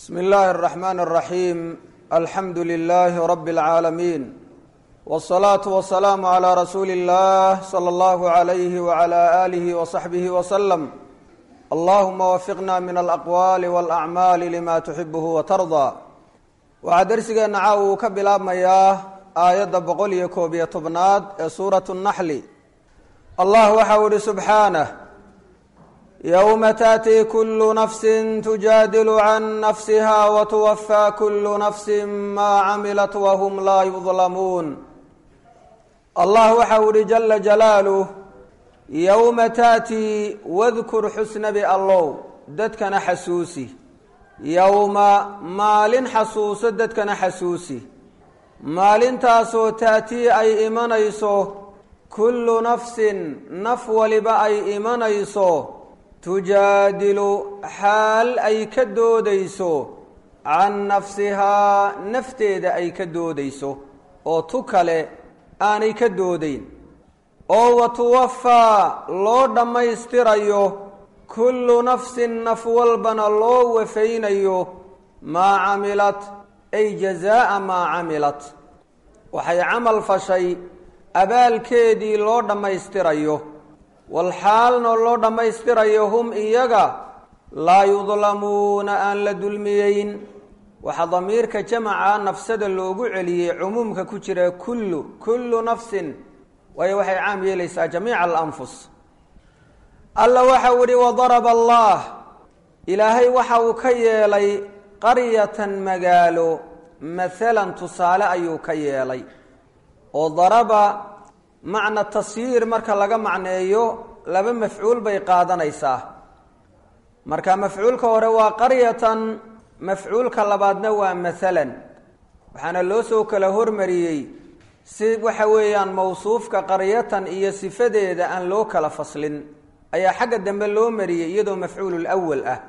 bsmi اllahi الرaxman الraxim alxamdu lilahi rab اlcaalamiin wالsalaaةu wasalaamu عlى rasuuli اllah slى اllahu عalayh wعlى alih وصaxbih wslm allahuma wafiqna min alaqwaali wاlacmaali lima tuxibuhu watardaa waxaa dersigeenna caaw uu ka bilaabmayaa aayadda boqol iyo koob iyo tobnaad ee suuratu اnaxli allah waxau ihi subxaanah yowma taأti kulu nafsi tujaadilu can nafsiha watuwafaa kulu nafsi ma camilat wahum laa yudlamuun allah waxau ihi jala jalaaluh yowma taأti wadkur xusnabi allow dadkana xasuusi yowma maalin xasuuso dadkana xasuusi maalintaasoo taatii ay imanayso kullu nafsin naf waliba ay imanayso tujaadilu xaal ay ka doodayso can nafsihaa nafteeda ay ka doodayso oo tu kale aanay ka doodayn oo watuwafaa loo dhammaystirayo kullu nafsin naf walbana loo wafaynayo maa camilat ay jazaa'a maa camilat waxay camal fashay abaalkeedii loo dhammaystirayo walxaalna loo dhammaystirayo hum iyaga laa yudlamuuna aan la dulmiyeyn waxaa damiirka jamaca nafsada loogu celiyey cumuumka ku jira kullu kullu nafsin waayo waxay caam yeelaysaa jamiica alanfus alla waxau ihi wadaraba allah ilaahay waxa uu ka yeelay qaryatan magaalo maalan tusaale ayuu ka yeelay oo daraba macna tasyiir marka laga macneeyo laba mafcuul bay qaadanaysaa marka mafcuulka hore waa qaryatan mafcuulka labaadna waa maalan waxaana loo soo kala hormariyey si waxa weeyaan mawsuufka qaryatan iyo sifadeeda aan loo kala faslin ayaa xagga dambe loo mariyey iyadoo mafcuul lwal ah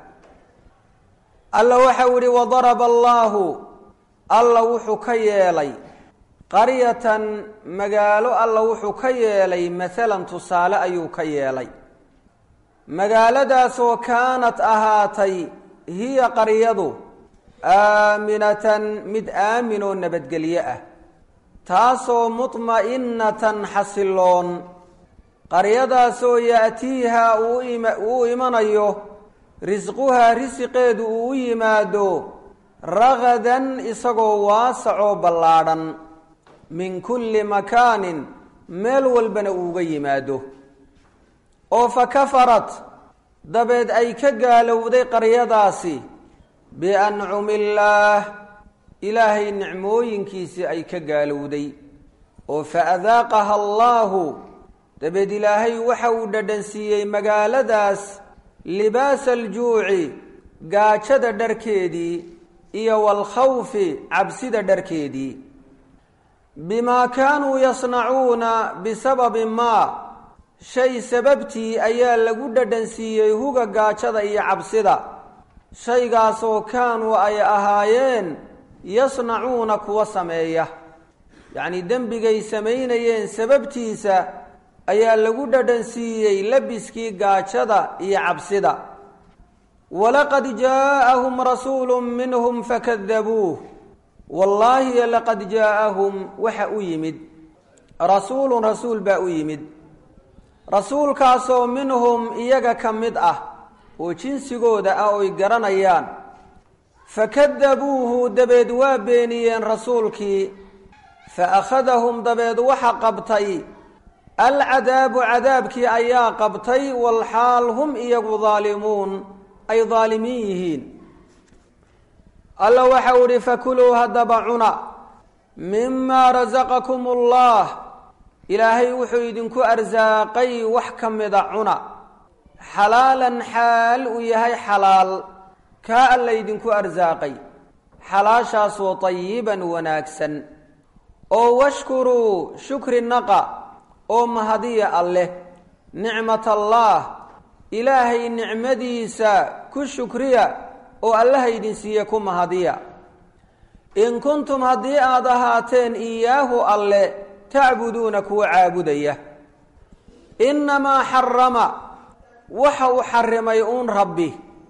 alla waxau ihi wadaraba allaahu alla wuxuu ka yeelay qaryatan magaalo alla wuxuu ka yeelay maalan tusaale ayuu ka yeelay magaaladaasoo kaanat ahaatay hiya qaryadu aaminatan mid aamin oo nabadgelyo ah taasoo mudma'inatan xasiloon qaryadaasoo ya'tiiha uu imanayo risquhaa risiqeedu uu u yimaado ragadan isagoo waasacoo ballaadhan min kulli makaanin meel walbana uuga yimaado oo fa kafarat dabeed ay ka gaalowday qaryadaasi biancumi illaah ilaahay nicmooyinkiisii ay ka gaalowday oo fa adaaqaha allaahu dabeed ilaahay waxa uu dhadhansiiyey magaaladaas libaasa aljuuci gaajada dharkeedii iyo waalkhawfi cabsida dharkeedii bimaa kaanuu yasnacuuna bisababi maa shay sababtii ayaa lagu dhadhansiiyey huga gaajada iyo cabsida shaygaasoo kaanuu ay ahaayeen yasnacuuna kuwa sameeya yacnii dembigay samaynayeen sababtiisa ayaa lagu dhadhansiiyey labiskii gaajada iyo cabsida walaqad jaa'ahum rasuulu minhum fakadabuuh wallaahi laqad jaa'ahum waxa u yimid rasuulun rasuul baa u yimid rasuulkaasoo minhum iyaga ka mid ah oo jinsigooda ah oy garanayaan fakadabuuhu dabeed waa beeniyeen rasuulkii fa akhadahum dabeed waxa qabtay alcadaabu cadaabkii ayaa qabtay walxaal hum iyagu daalimuun ay daalimiin yihiin alla waxau ihi fakuluu haddaba cuna mimaa rasaqakum ullah ilaahay wuxuu idinku arsaaqay wax ka mida cuna xalaalan xaal uu yahay xalaal kaa alla idinku arsaaqay xalaashaasoo tayiban wanaagsan oo washkuruu shukri naqa oo mahadiya alleh nicmat allaah ilaahay nicmadiisa ku shukriya oo allaha idin siiye ku mahadiya in kuntum haddii aada ahaateen iyaahu alle tacbuduuna kuwa caabudaya innamaa xarama waxa uu xarimay uun rabbi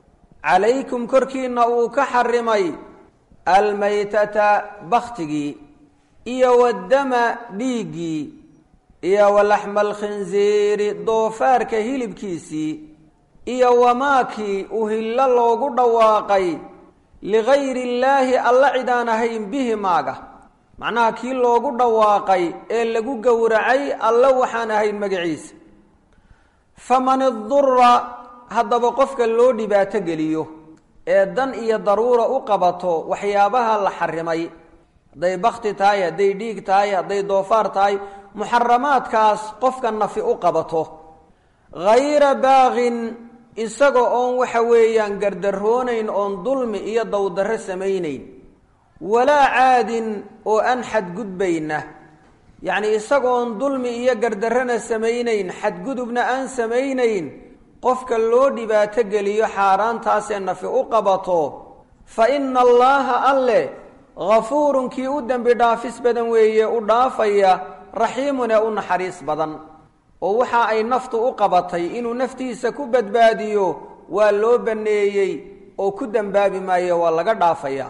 calaykum korkiinna uu ka xarimay almaytata bakhtigii iyo waddama dhiiggii iyo walaxma alkhinsiiri doofaarka hilibkiisii iyo wamaakii uhillo loogu dhawaaqay ligayri illaahi alla cid aan ahayn bihi maaga macnaha kii loogu dhawaaqay ee lagu gowracay alle waxaan ahayn magaciisa faman idura haddaba qofka loo dhibaato geliyo ee dan iyo daruura u qabato waxyaabaha la xarimay hadday bakti tahay hadday dhiig tahay hadday doofaar tahay muxaramaadkaas qofka nafi u qabato hayra baaqin isaga oon waxa weeyaan gardaroonayn oon dulmi iyo dowdarro samaynayn walaa caadin oo aan xadgudbayna yacni isagoon dulmi iyo gardarrana samaynayn xadgudubna aan samaynayn qofka loo dhibaato geliyo xaaraantaasee nafi u qabato fa ina allaaha alle hafuurun kii u dembi dhaafis badan weeye u dhaafaya raxiimun ee u naxariis badan oo waxa ay naftu u qabatay inuu naftiisa ku badbaadiyo waa loo banneeyey oo ku dembaabi maayo waa laga dhaafayaa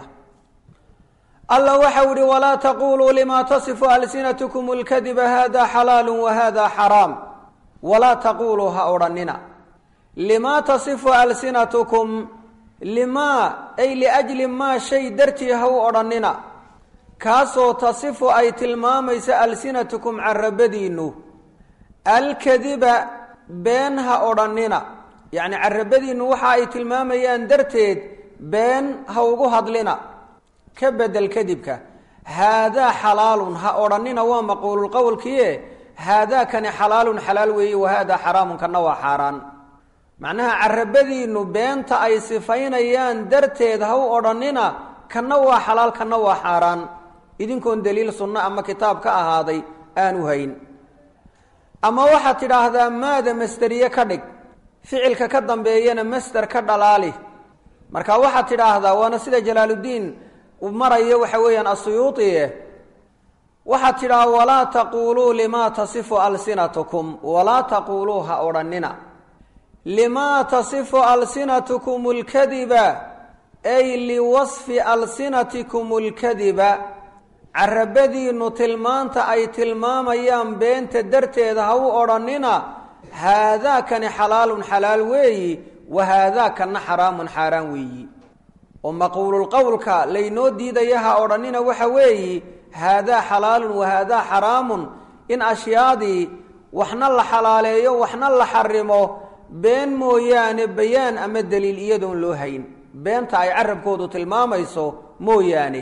alla waxau ihi walaa taquluu lima tasifu alsinatkum lkadiba hada xalaalu wahada xaraam walaa taquluu ha odhanina limaa tasifu alsinatukum limaa ay liajli maa shay dartii ha u odhannina kaasoo tasifu ay tilmaamaysa alsinatukum carabadiinnu alkadiba been ha odhannina yacni carabadiinnu waxa ay tilmaamayaan darteed been ha ugu hadlina ka bedel kadibka haadaa xalaalun ha odhannina waa maquululqowlkiie haadaakani xalaalun xalaal weeye wahaadaa xaraamun kana waa xaaraan macnaha carabadiinnu beenta ay sifaynayaan darteed ha u odhannina kanna waa xalaal kanna waa xaaraan idinkoon daliil sunno ama kitaab ka ahaaday aanu hayn ama waxaad tidhaahdaa maada masteriye ka dhig ficilka ka dambeeyana master ka dhalaali marka waxaad tidhaahdaa waana sida jalaaluddiin uu marayo waxa weeyaan asuyuutie waxaad tidhaha walaa taquuluu limaa tasifu alsinatukum walaa taquuluu ha odhannina limaa tasifu alsinatukum lkadiba ay liwasfi alsinatikum lkadiba carabadiinnu tilmaanta ay tilmaamayaan beenta darteeda ha u odhannina haadaakani xalaalun xalaal weeyi wa haadaakana xaraamun xaaraan weeyi oo maquululqowlka laynoo diidaya ha odhannina waxa weeyi haadaa xalaalun wa haadaa xaraamun in ashyaadii waxna la xalaaleeyo waxna la xarimo been mooyaane bayaan ama daliil iyadoon loo hayn beenta ay carabkoodu tilmaamayso mooyaane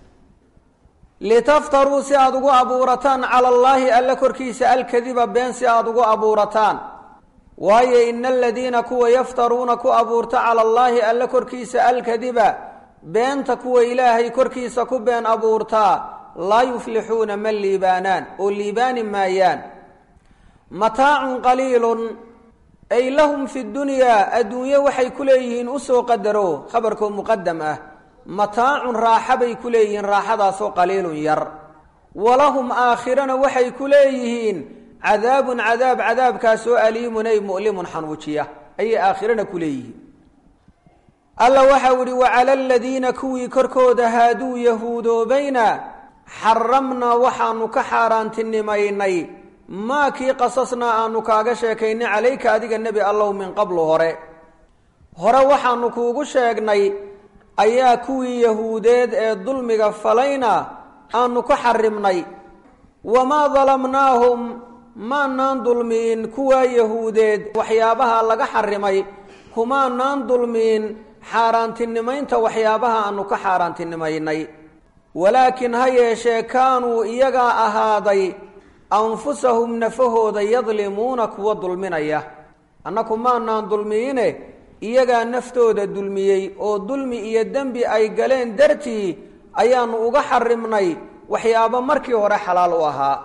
litaftaruu si aada ugu abuurataan cala allaahi alla korkiisa alkadiba been si aada ugu abuurataan waayo ina aladiina kuwa yaftaruuna ku abuurta cala allaahi alla korkiisa alkadiba beenta kuwa ilaahay korkiisa ku been abuurtaa laa yuflixuuna ma liibaanaan oo liibaani maayaan mataacun qaliilun ay lahum fi dunyaa adduunye waxay ku leeyihiin usoo qadaro khabarkoo muqadam ah mataacun raaxa bay ku leeyihiin raaxadaasoo qaliilun yar walahum aakhirana waxay ku leeyihiin cadaabun cadaab cadaabkaasoo aliimun ay mu'limun xanuujiya ayay aakhirana ku leeyihiin alla waxau ihi wacala aladiina kuwii korkooda haaduu yahuudoobayna xaramnaa waxaanu ka xaaraantinimaynay maa kii qasasnaa aanu kaaga sheekaynay calayka adiga nebi allow min qablu hore hore waxaanu kuugu sheegnay ayaa kuwii yahuudeed ee dulmiga falayna aanu ka xarimnay wamaa dalamnaahum maanaan dulmiin kuwaa yahuudeed waxyaabaha laga xarimay kumaanaan dulmiin xaaraantinimaynta waxyaabaha aanu ka xaaraantinimaynay walaakin ha yeeshee kaanuu iyagaa ahaaday anfusahum nafahooda yadlimuuna kuwa dulminaya annaku maanaan dulmiine iyagaa naftooda dulmiyey oo dulmi iyo dembi ay galeen dartii ayaanu uga xarimnay waxyaabo markii hore xalaal u ahaa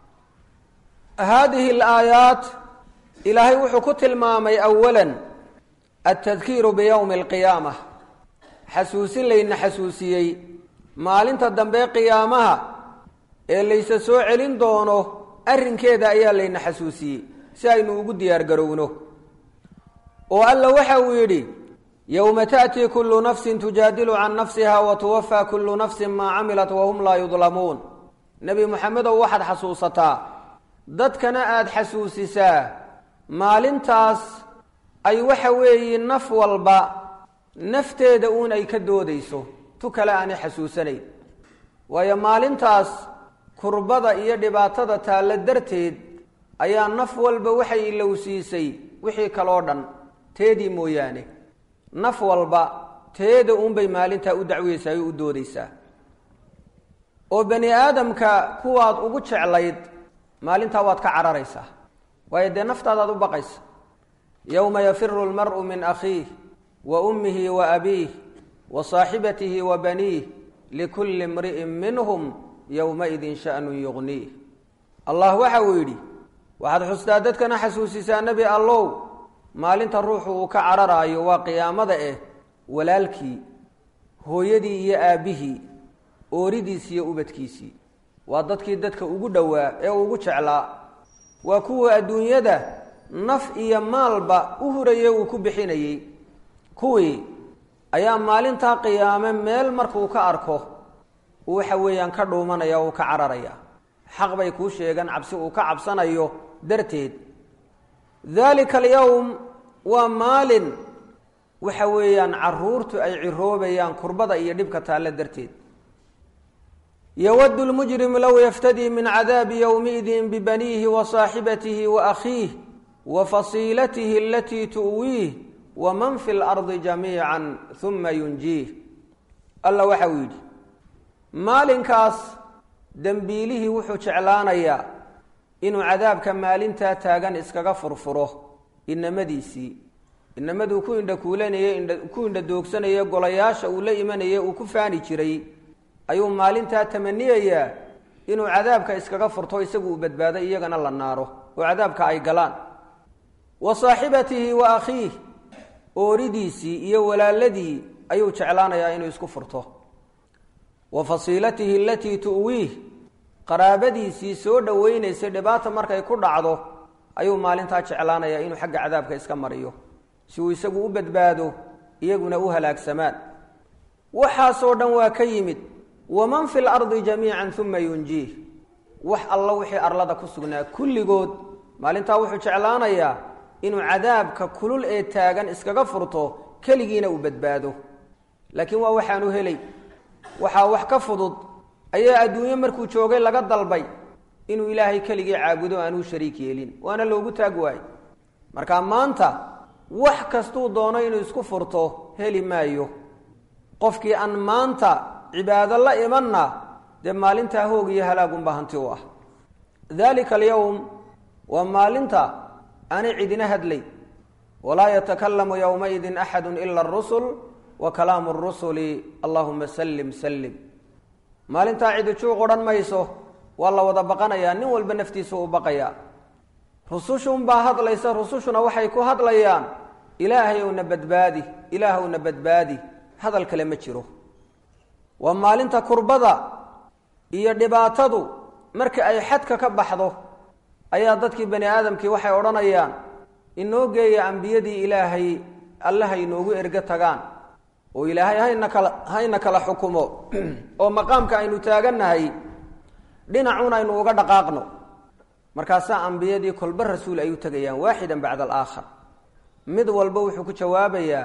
haadihi alaayaat ilaahay wuxuu ku tilmaamay awalan altadkiiru biyowmi alqiyaama xasuusin layna xasuusiyey maalinta dambe qiyaamaha ee laysa soo celin doono arrinkeeda ayaa layna xasuusiyey si aynu ugu diyaar garowno oo alla waxa uu yidhi yowma taأtii kulu nafsi tujaadilu can nafsiha watuwafaa kulu nafsi maa camilat wahum laa yudlamuun nebi moxamedow waxaad xasuusataa dadkana aada xasuusisaa maalintaas ay waxa weeye naf walba nafteeda uun ay ka doodayso tu kale aanay xasuusanayn waayo maalintaas kurbada iyo dhibaatada taalla darteed ayaa naf walba waxay ilowsiisay wixii kaloo dhan teedii mooyaane naf walba teeda uunbay maalintaa u dacweysaa o u doodaysaa oo bani aadamka kuwaad ugu jeclayd maalintaa waad ka cararaysaa waayo dee naftaadaad u baqaysa yowma yafiru lmar'u min akhiih wa ummihi wa abiih wa saaxibatihi wa baniih likulli imri'in minhum yowmaidin sha'nun yugniih allah waxa uu yidhi waxaad xustaa dadkana xasuusisaa nebi allow maalinta ruuxu uu ka cararaayo waa qiyaamada eh walaalkii hooyadii iyo aabbihii ooridiisi iyo ubadkiisii waa dadkii dadka ugu dhowaa ee ugu jeclaa waa kuwa adduunyada naf iyo maalba u huraya uu ku bixinayey kuwii ayaa maalintaa qiyaame meel markuu ka arko waxa weeyaan ka dhuumanaya uu ka cararaya xaq bay kuu sheegan cabsi uu ka cabsanayo darteed dalika alyowm waa maalin waxa weeyaan caruurtu ay ciroobayaan kurbada iyo dhibka taalle darteed yowadu lmujrimu low yaftadii min cadaabi yowmiidin bibaniihi wa saaxibatihi wa akhiih wa fasiilatihi alatii tu'wiih waman fi lardi jamiica huma yunjiih alla waxa uu yidhi maalinkaas dembiilihii wuxuu jeclaanayaa inuu cadaabka maalintaa taagan iskaga furfuro inamadiisii inamaduu ku indha kuulanayey ku indha doogsanayay golayaasha uu la imanayay uu ku faani jiray ayuu maalintaa tamaniyayaa inuu cadaabka iskaga furto isagu uu badbaado iyagana la naaro oo cadaabka ay galaan wa saaxibatihi wa akhiih ooridiisii iyo walaaladii ayuu jeclaanayaa inuu isku furto wa fasiilatihi alatii tu'wiih qaraabadiisii soo dhoweynaysay dhibaata markay ku dhacdo ayuu maalintaa jeclaanayaa inuu xagga cadaabka iska mariyo si uu isagu u badbaado iyaguna u halaagsamaan waxaasoo dhan waa ka yimid waman fi lardi jamiican uma yunjiih wax alla wixii arlada ku sugnaa kulligood maalintaa wuxuu jeclaanayaa inuu cadaabka kulul ee taagan iskaga furto keligiina uu badbaado laakiin waa waxaanu helay waxaa wax ka fudud ayaa adduunyo markuu joogay laga dalbay inuu ilaahay keligii caabudo aanuu shariik yeelin waana loogu taag waayey marka maanta wax kastuu doono inuu isku furto heli maayo qofkii aan maanta cibaado la imanna dee maalintaa hoog iyo halaagunba hanti u ah dalika alyowm waa maalinta aanay cidina hadlay walaa yatakalamu yowmaidin axadu ila arusul wa kalaamu rusuli allahuma sallim sallim maalintaa cidi juuq odhan mayso waa la wada baqanayaa nin walba naftiisa u baqayaa rusushunbaa hadlaysa rusushuna waxay ku hadlayaan ilaahay owna badbaadi ilaahowna badbaadi hadal kale ma jiro waa maalinta kurbada iyo dhibaatadu marka ay xadka ka baxdo ayaa dadkii bani aadamkii waxay odhanayaan inoo geeya ambiyadii ilaahay allaha inoogu ergo tagaan oo ilaahay hayna kala hayna kala xukumo oo maqaamka aynu taagannahay dhinacuun aynu uga dhaqaaqno markaasaa ambiyadii kolba rasuul ay u tegayaan waaxidan bacda alaakhar mid walba wuxuu ku jawaabayaa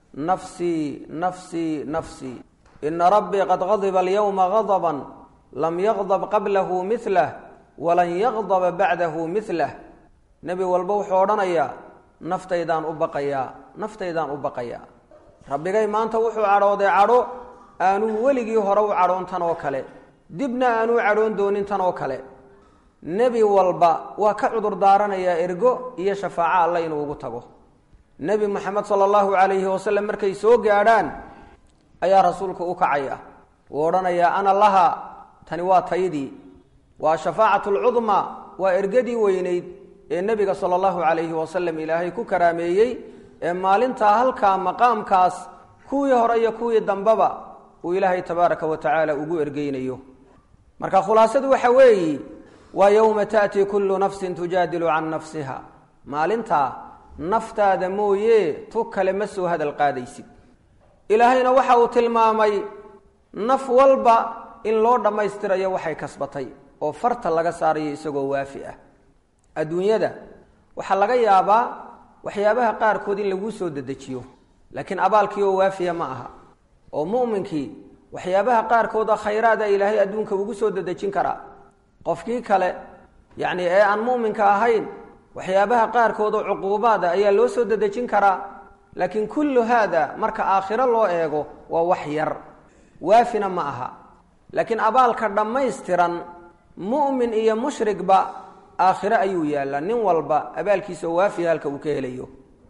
nafsii nafsii nafsii ina rabbii qad gadiba alyowma gadaban lam yaqdab qablahu milah walan yaqdaba bacdahu milah nebi walba wuxuu odhanayaa naftaydaan u baqayaa naftaydaan u baqayaa rabbigay maanta wuxuu cadhooday cadho aanuu weligii hore u cadhoon tan oo kale dibna aanuu cadhoon doonin tan oo kale nebi walba waa ka cudur daaranayaa ergo iyo shafaaco alle inuu ugu tago nebi moxamed sala allahu calayhi wasalam markay soo gaadhaan ayaa rasuulku u kacaya uu odhanayaa ana laha tani waa taydii waa shafaacatu lcudmaa waa ergadii weynayd ee nebiga sala allahu calayhi wasalam ilaahay ku karaameeyey ee maalintaa halkaa maqaamkaas kuwii hore iyo kuwii dambeba uu ilaahay tabaaraka wa tacaala ugu ergeynayo marka khulaasadu waxa weeyi waa yowma taأtii kullu nafsin tujaadilu can nafsiha maalintaa naftaada mooye tu kale ma soo hadal qaadaysid ilaahayna waxa uu tilmaamay naf walba in loo dhammaystirayo waxay kasbatay oo farta laga saarayo isagoo waafi ah adduunyada waxaa laga yaabaa waxyaabaha qaarkood in laguu soo dedejiyo laakiin abaalkii oo waafiya ma aha oo mu'minkii waxyaabaha qaarkood oo khayraada ilaahay adduunka ugu soo dedejin karaa qofkii kale yacni ee aan mu'minka ahayn waxyaabaha qaarkood oo cuquubaada ayaa loo soo dedejin karaa laakiin kullu haada marka aakhiro loo eego waa wax yar waafina ma aha laakiin abaalka dhammaystiran mu'min iyo mushrigba aakhiro ayuu yaallaa nin walba abaalkiisa oo waafiya halka uu ka helayo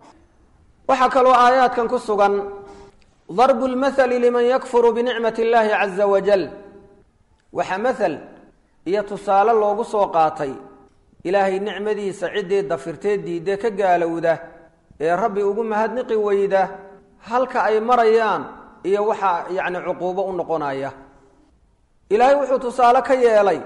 waxaa kaloo aayaadkan ku sugan darbu lmathali liman yakfuru binicmati illaahi caza wajal waxaa mathal iyo tusaale loogu soo qaatay ilaahay nicmadiisa ciddii dafirtee diidee ka gaalowda ee rabbi ugu mahadniqi weyda halka ay marayaan iyo waxaa yacni cuquubo u noqonaya ilaahay wuxuu tusaale ka yeelay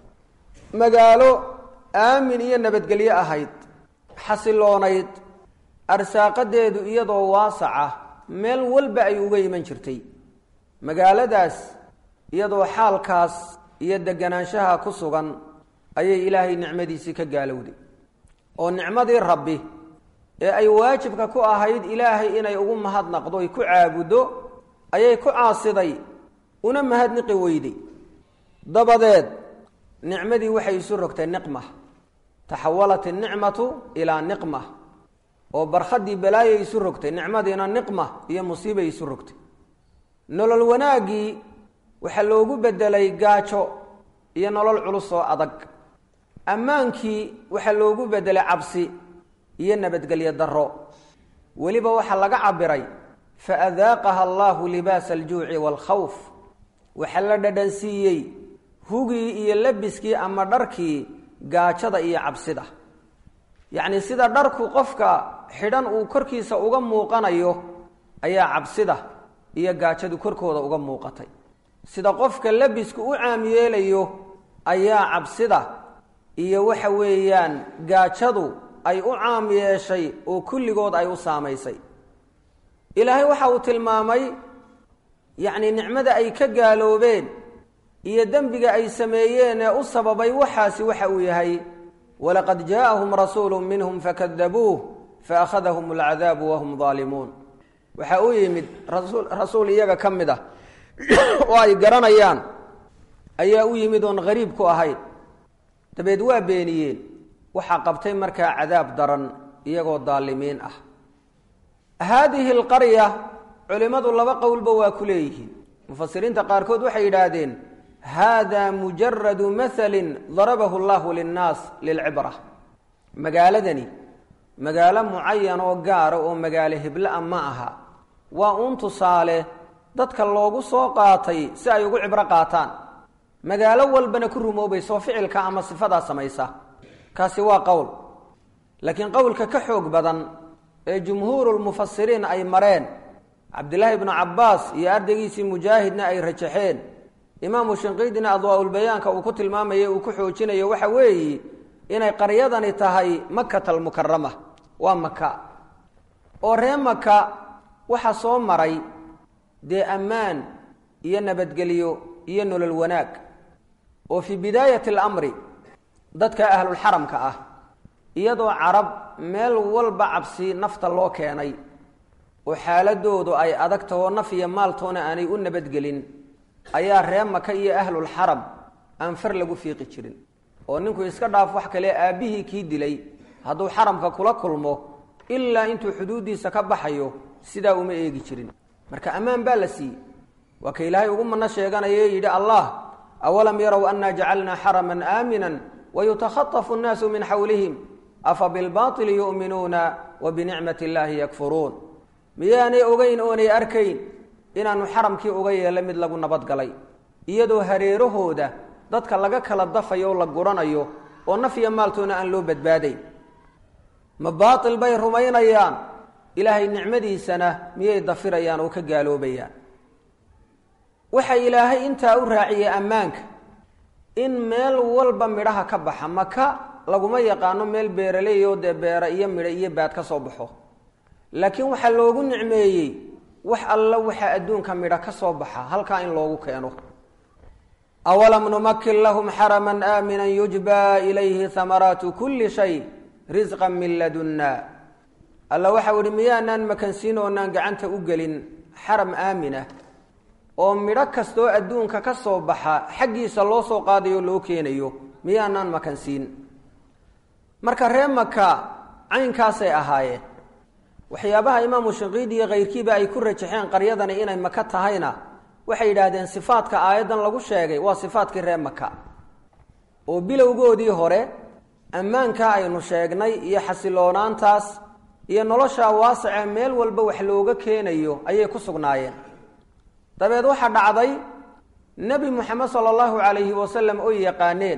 magaalo aamin iyo nabadgelyo ahayd xasiloonayd arsaaqadeedu iyadoo waasaca meel walba ay uga iman jirtay magaaladaas iyadoo xaalkaas iyo deganaanshaha ku sugan ayay ilaahay nicmadiisii ka gaalowday oo nicmadii rabbi ee ay waajibka ku ahayd ilaahay inay ugu mahadnaqdo ay ku caabuddo ayay ku caasiday una mahadniqi weyday dabadeed nicmadii waxay isu rogtay niqma taxawalat innicmatu ilaa niqma oo barkhadii balaayay isu rogtay nicmadiina niqma iyo musiibay isu rogtay nolol wanaaggii waxaa loogu bedelay gaajo iyo nolol culus oo adag ammaankii waxaa loogu bedelay cabsi iyo nabadgelyo darro weliba waxaa laga cabiray fa adaaqaha allahu libaasa aljuuci waalkhawf waxaa la dhadhansiiyey hugii iyo labiskii ama dharkii gaajada iyo cabsida yacni sida dharku qofka xidhan uu korkiisa uga muuqanayo ayaa cabsida iyo gaajadu korkooda uga muuqatay sida qofka labisku u caam yeelayo ayaa cabsida iyo waxa weeyaan gaajadu ay u caam yeeshay oo kulligood ay u saamaysay ilaahay waxa uu tilmaamay yacni nicmada ay ka gaaloobeen iyo dembiga ay sameeyeen ee u sababay waxaasi waxa uu yahay walaqad jaaءahum rasuulu minhum fakadabuuh faakhadahum alcadaabu wahum daalimuun waxa uu yimid rasul rasuul iyaga ka mid ah oo ay garanayaan ayaa u yimid oon hariib ku ahayn dabeed waa beeniyeen waxaa qabtay markaa cadaab daran iyagoo daalimiin ah haadihi alqarya culimmadu laba qowlba waa ku leeyihiin mufasiriinta qaarkood waxay yidhaahdeen hada mujaradu mahalin darabahu allahu linnaas lilcibra magaaladani magaalo mucayan oo gaara oo magaalo hebla-a ma aha waa uun tusaale dadka loogu soo qaatay si ay ugu cibro qaataan magaalo walbana ku rumoobayso ficilka ama sifadaa samaysa kaasi waa qowl laakiin qowlka ka xoog badan ee jumhuurulmufasiriin ay mareen cabdillaahi ibnu cabbaas iyo ardaygiisii mujaahidna ay rajaxeen imaamu shinqiidina adwaa-ulbayaanka uu ku tilmaamayo uu ku xoojinayo waxa weeyi inay qaryadani tahay makata almukarama waa maka oo ree maka waxa soo maray dee ammaan iyo nabadgelyo iyo nolol wanaag oo fii bidaayati alamri dadka ahlulxaramka ah iyadoo carab meel walba cabsi nafta loo keenay oo xaaladoodu ay adag tahoo naf iyo maaltoona aanay u nabadgelin ayaa ree maka iyo ahlulxaram aan far lagu fiiqi jirin oo ninku iska dhaaf wax kale aabbihii kii dilay hadduu xaramka kula kulmo ilaa intuu xuduuddiisa ka baxayo sidaa uma eegi jirin marka ammaan baa la siiyey waa ka ilaahay ugu mano sheeganayo yidhi allah awalam yarow annaa jacalnaa xaraman aaminan wayutakhatafu nnaasu min xawlihim afa bilbaili yu'minuuna wa binicmati illaahi yakfuruun miyaanay ogeyn oonay arkayn inaanu xaramkii uga yeelay mid lagu nabadgalay iyadoo hareerahooda dadka laga kala dafayo o la guranayo oo naf iyo maaltoona aan loo badbaadayn ma baatil bay rumaynayaan ilaahay nicmadiisana miyay dafirayaan oo ka gaaloobayaan waxa ilaahay intaa u raaciyey ammaanka in meel walba midhaha ka baxa maka laguma yaqaano meel beeraley oo dee beera iyo midho iyo baad ka soo baxo laakiin waxaa loogu nicmeeyey wax alla waxaa adduunka midho ka soo baxa halkaa in loogu keeno awalam numakin lahum xaraman aaminan yujba ilayhi hamaraatu kulli shay risqan min ladunna alla waxau ihi miyaanaan makansiin oonaan gacanta u gelin xaram aaminah oo midho kastoo adduunka ka soo baxa xaggiisa loo soo qaadayo loo keenayo miyaanaan makansiin marka ree maka caynkaasay ahaayeen waxyaabaha imaamu shinqiidi iyo kayrkiiba ay ku rajaxeen qaryadani inay maka tahayna waxay yidhaahdeen sifaadka aayaddan lagu sheegay waa sifaadkii ree maka oo bilowgoodii hore ammaankaa aynu sheegnay iyo xasiloonaantaas iyo noloshaa waasicee meel walba wax looga keenayo ayay ku sugnaayeen dabeed waxaa dhacday nebi moxamed sala allahu calayhi wasalam oy yaqaaneen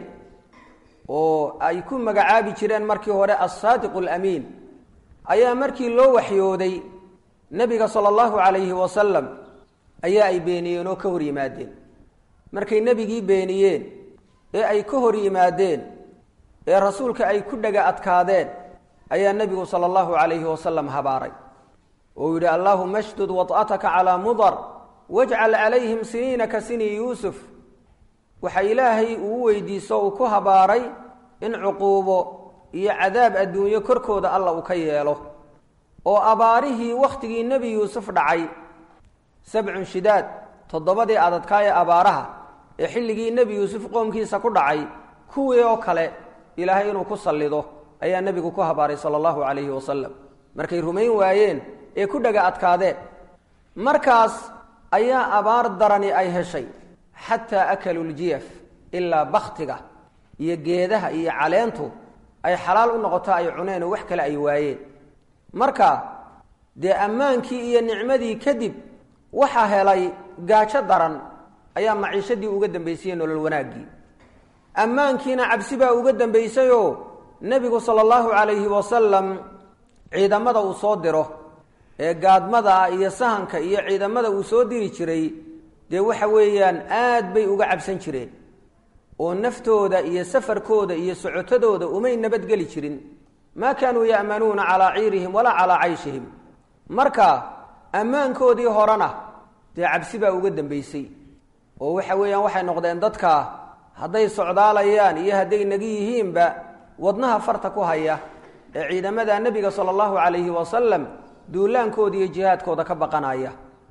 oo ay ku magacaabi jireen markii hore assaadiqu alamiin ayaa markii loo waxyooday nebiga sala allahu calayhi wasalam ayaa ay beeniyeen oo ka hor yimaadeen markay nebigii beeniyeen ee ay ka hor yimaadeen ee rasuulka ay ku dhaga adkaadeen ayaa nebigu sala allahu calayhi wasalam habaaray oo yidhi allaahuma shdud wad'ataka calaa mudar wajcal calayhim siniina ka sini yuusuf waxa ilaahay uu weydiiso uu ku habaaray in cuquubo iyo cadaab adduunyo korkooda alla uu ka yeelo oo abaarihii wakhtigii nebi yuusuf dhacay sabcun shidaad toddobadii adadkaa ee abaaraha ee xilligii nebi yuusuf qoomkiisa ku dhacay kuwii oo kale ilaahay inuu ku sallido ayaa nebigu ku habaaray sala allahu calayhi wasalam markay rumayn waayeen ee ku dhaga adkaadeen markaas ayaa abaar darani ay heshay xataa akaluu ljiyaf ilaa bakhtiga iyo geedaha iyo caleentu ay xalaal u noqoto ay cuneen oo wax kale ay waayeen marka dee ammaankii iyo nicmadii kadib waxaa helay gaajo daran ayaa maciishadii uga dambaysayey nolol wanaaggii ammaankiina cabsi baa uga dambaysayoo nebigu sala allahu calayhi wasalam ciidamada uu soo diro ee gaadmada iyo sahanka iyo ciidamada uu soo diri jiray dee waxa weeyaan aad bay uga cabsan jireen oo naftooda iyo safarkooda iyo socotadooda umay nabadgeli jirin maa kaanuu ya'manuuna calaa ciirihim walaa calaa cayshihim marka ammaankoodii horena dee cabsi baa uga dambaysay oo waxa weeyaan waxay noqdeen dadka hadday socdaalayaan iyo hadday nagi yihiinba wadnaha farta ku haya ee ciidamada nebiga sala allahu calayhi wasalam duulaankooda iyo jihaadkooda ka baqanaya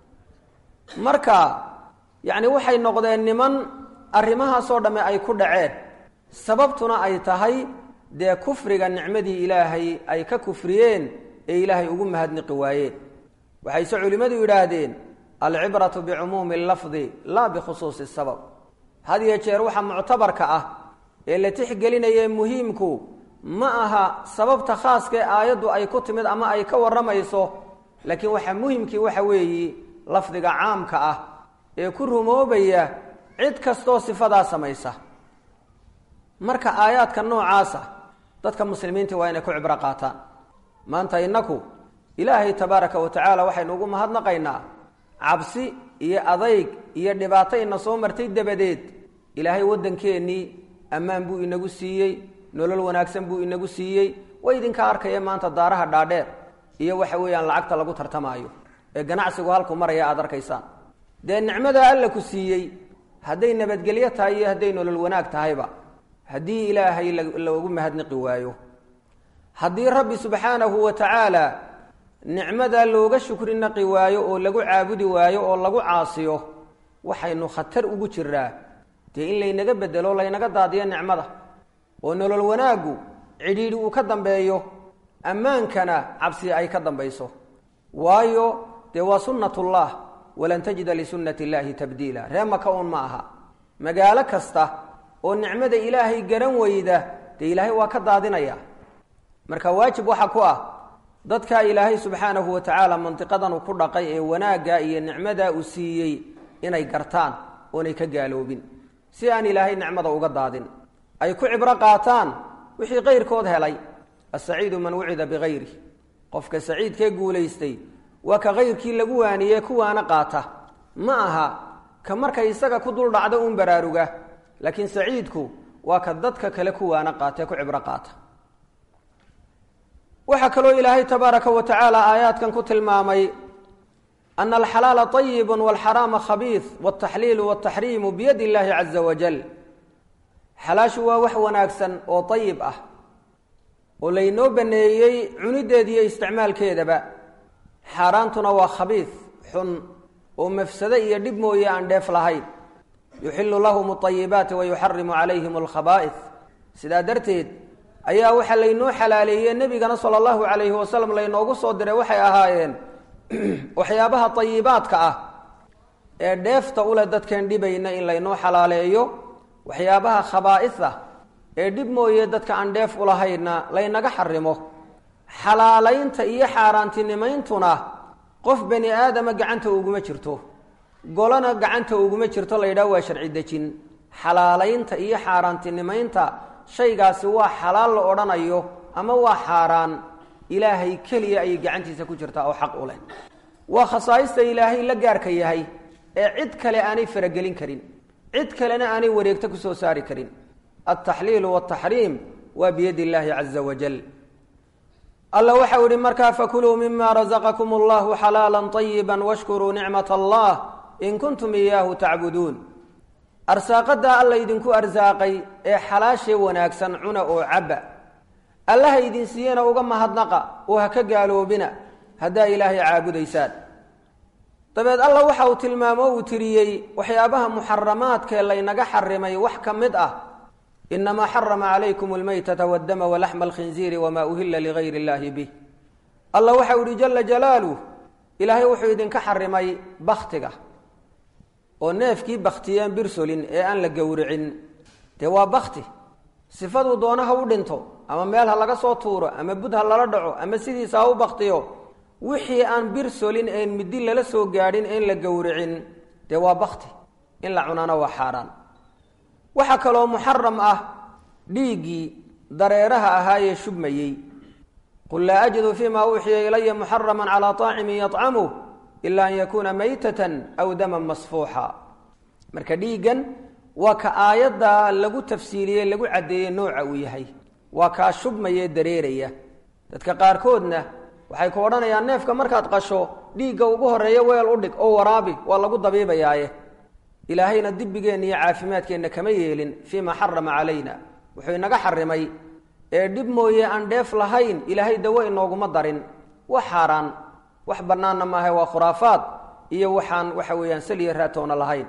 marka yacni waxay noqdeen niman arrimahaasoo dhamme ay ku dhaceen sababtuna ay tahay dee kufriga nicmadii ilaahay ay ka kufriyeen ee ilaahay ugu mahadniqi waayeen waxayse culimmadu yidhaahdeen alcibratu bicumuumi lafdi laa bikhusuusi sabab had iyo jeer waxa muctabarka ah ee la tixgelinaya muhiimku ma aha sababta khaaskae aayaddu ay ku timid ama ay ka warramayso laakiin waxa muhimkii waxa weeyi lafdiga caamka ah ee ku rumoobaya cid kastoo sifadaa samaysa marka aayaadka noocaasa dadka muslimiinta waa inay ku cibro qaataan maanta innaku ilaahay tabaaraka wa tacaala waxaynu ugu mahadnaqaynaa cabsi iyo adayg iyo dhibaato ina soo martay dabadeed ilaahay waddankeennii ammaan buu inagu siiyey nolol wanaagsan buu inagu siiyey way idinka arkaya maanta daaraha dhaadheer iyo waxa weeyaan lacagta lagu tartamaayo ee ganacsigu halku maraya aada arkaysaan dee nicmadaa alla ku siiyey hadday nabadgelyo tahay iyo hadday nolol wanaag tahayba haddii ilaahay loogu mahadniqi waayo haddii rabbi subxaanahu wa tacaala nicmadaa looga shukri naqi waayo oo lagu caabudi waayo oo lagu caasiyo waxaynu khatar ugu jiraa dee in laynaga bedelo laynaga daadiyo nicmada oo nolol wanaaggu cidhiidhi uu ka dambeeyo ammaankana cabsi ay ka dambayso waayo dee waa sunnatullah walan tajida lisunnati illaahi tabdiila ree maka uun ma aha magaalo kasta oo nicmada ilaahay garan weyda dee ilaahay waa ka daadinaya marka waajib waxa ku ah dadka ilaahay subxaanahu wa tacaala mandiqadanu ku dhaqay ee wanaagga iyo nicmadaa uu siiyey inay gartaan oonay ka gaaloobin si aan ilaahay nicmada uga daadin ay ku cibro qaataan wixii kayrkood helay asaciidu man wucida bikayri qofka saciidkee guulaystay waa ka kayrkii lagu waaniyee kuwaana qaata ma aha ka markay isaga ku dul dhacdo uun baraaruga laakiin saciidku waa ka dadka kale kuwaana qaatee ku cibro qaata waxaa kaloo ilaahay tabaaraka wa tacaala aayaadkan ku tilmaamay ana alxalaala طayibu walxaraama khabiid wاltaxliilu wاltaxriimu biyadi illahi caza wajal xalaashu waa wax wanaagsan oo ayib ah oo laynoo baneeyey cunideeda iyo isticmaalkeedaba xaaraantuna waa khabiid xun oo mafsado iyo dhib mooye aan dheef lahayn yuxilu lahum alayibaati wayuxarimu calayhim alkhabaa'is sidaa darteed ayaa waxaa laynoo xalaaleeyey nebigana sala allahu calayhi wasalam laynoogu soo diray waxay ahaayeen waxyaabaha ayibaadka ah ee dheefta uleh dadkeen dhibayna in laynoo xalaaleeyo waxyaabaha khabaa'is ah ee dhib mooye dadka aan dheef ulahaynna laynaga xarimo xalaalaynta iyo xaaraantinimayntuna qof bani aadama gacanta uguma jirto golona gacanta uguma jirto la yidhaha waa sharci dejin xalaalaynta iyo xaaraantinimaynta shaygaasi waa xalaal la odhanayo ama waa xaaraan ilaahay keliya ayay gacantiisa ku jirtaa oo xaq u leh waa khasaa'ista ilaahay la gaarka yahay ee cid kale aanay faragelin karin cid kalena aanay wareegto ku soo saari karin altaxliilu waltaxriim waa biyadi illaahi caza wajal alla waxau ihi markaa fakuluu mima razaqakum allahu xalaala طayiba washkuruu nicmat allah in kuntum iyaahu tacbuduun arsaaqadaa alla idinku arsaaqay ee xalaashee wanaagsan cuna oo cabba allaha idin siiyena uga mahadnaqa oo ha ka gaaloobina haddaa ilaahay caabudaysaan dabeed alla waxa uu tilmaamo uu tiriyey waxyaabaha muxaramaadkee laynaga xarimay wax ka mid ah inamaa xarama calaykum almaytata waddama walaxma alkhinziiri wamaa uhila ligayr illaahi bih alla waxau ihi jala jalaaluh ilaahay wuxuu idinka xarimay baktiga oo neefkii baktiyeen birsolin ee aan la gowricin dee waa bakti sifaduu doona ha u dhinto ama meel ha laga soo tuuro ama bud ha lala dhaco ama sidiisa ha u baktiyo wixii aan birsolin een middi lala soo gaadhin een la gowricin dee waa bakti in la cunaana waa xaaraan waxaa kaloo muxaram ah dhiiggii dareeraha ahaayee shubmayey qul laa ajidu fima uuxiya ilaya muxaraman calaa طaacimin yطcamuh ila an yakuuna maytatan aw daman masfuuxa marka dhiiggan waa ka aayadda lagu tafsiiliyey lagu caddeeyey nooca uu yahay waa kaa shubmayee dareeraya dadka qaarkoodna waxay ku odhanayaan neefka markaad qasho dhiigga ugu horeeya weel u dhig oo waraabi waa lagu dabiibayaaye ilaahayna dibigeenna iyo caafimaadkeenna kama yeelin fii ma xarama calayna wuxuu inaga xarimay ee dhib mooye aan dheef lahayn ilaahay dawo inooguma darin wax xaaraan wax bannaanna maaha waa khuraafaad iyo waxaan waxa weeyaan saliya raatoona lahayn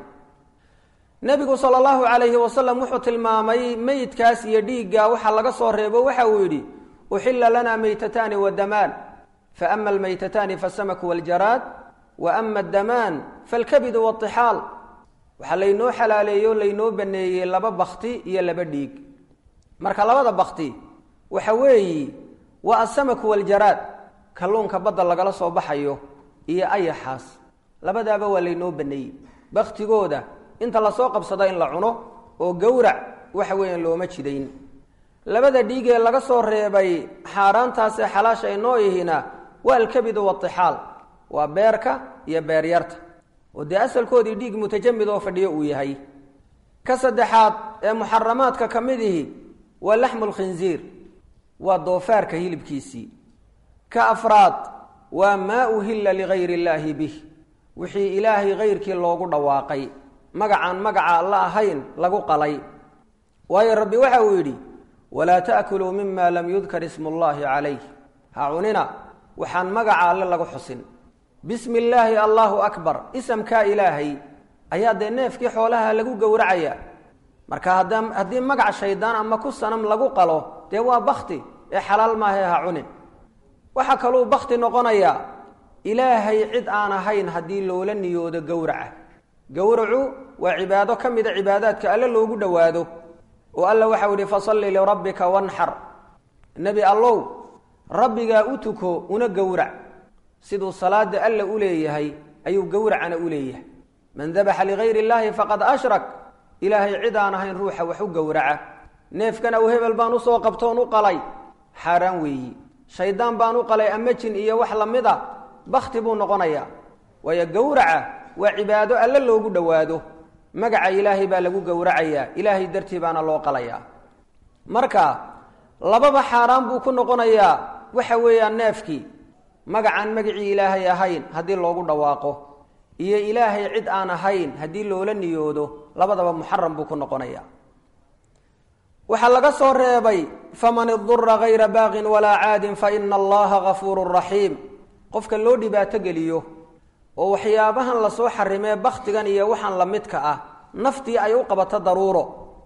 nebigu sala allahu calayhi wasalam wuxuu tilmaamay meydkaas iyo dhiigga waxa laga soo reebo waxa uu yidhi uxila lana maytataani wadamaan fa ama almaytataani fasamaku waljaraad wa ama addamaan falkabidu waatixaal waxaa laynoo xalaaleeyey oo laynoo baneeyey laba bakti iyo laba dhiig marka labada bakti waxa weeyi waa asamaku waljaraad kalluunka badda lagala soo baxayo iyo ayaxaas labadaaba waa laynoo baneeyey baktigooda inta lasoo qabsado in la cuno oo gowrac waxa weeyaan looma jidayn labada dhiigee laga soo reebay xaaraantaasee xalaasha inoo ihina waa alkabidu waatixaal waa beerka iyo beeryarta oo dee asalkoodii dhiig mutajamid oo fadhiyo uu yahay ka saddexaad ee muxaramaadka ka mid ihi waa laxmu lkhinziir waa doofaarka hilibkiisii ka afraad waa maa uhilla ligayr illaahi bih wixii ilaahay kayrkii loogu dhawaaqay magacaan magaca alla ahayn lagu qalay waayo rabbi waxa uu yidhi walaa ta'kuluu mima lam yudkar ismu llahi calayh ha cunina waxaan magaca alle lagu xusin bismi illaahi allahu akbar isamkaa ilaahay ayaa dee neefkii xoolaha lagu gowracaya marka hadda haddii magac shaydaan ama ku sanam lagu qalo dee waa bakti ee xalaal maahae ha cunin waxaa kaluu bakti noqonayaa ilaahay cid aan ahayn haddii loola niyoodo gowraca gowracu waa cibaado ka mida cibaadaadka alle loogu dhowaado oo alla waxau yihi fasalli lirabbika wanxar nebi allow rabbigaa u tuko una gowrac siduu salaada alla u leeyahay ayuu gowracana u leeyahay man dabaxa ligayr illaahi faqad ashrak ilaahay cid aan ahayn ruuxa wax u gowraca neefkan aw hebel baan usoo qabtoon u qalay xaaraan weeyi shaydaan baan u qalay ama jin iyo wax lamid a bakti buu noqonayaa waayo gowraca waa cibaado alle loogu dhowaado magaca ilaahay baa lagu gowracayaa ilaahay dartii baana loo qalayaa marka lababa xaaraan buu ku noqonayaa waxa weeyaan neefkii magacaan magacii ilaahay ahayn haddii loogu dhawaaqo iyo ilaahay cid aan ahayn haddii loola niyoodo labadaba muxaram buu ku noqonayaa waxaa laga soo reebay faman idura gayra baaqin walaa caadin fa ina allaha gafuurun raxiim qofka loo dhibaato geliyo oo waxyaabahan lasoo xarimee bakhtigan iyo waxaan la midka ah naftii ay u qabato daruuro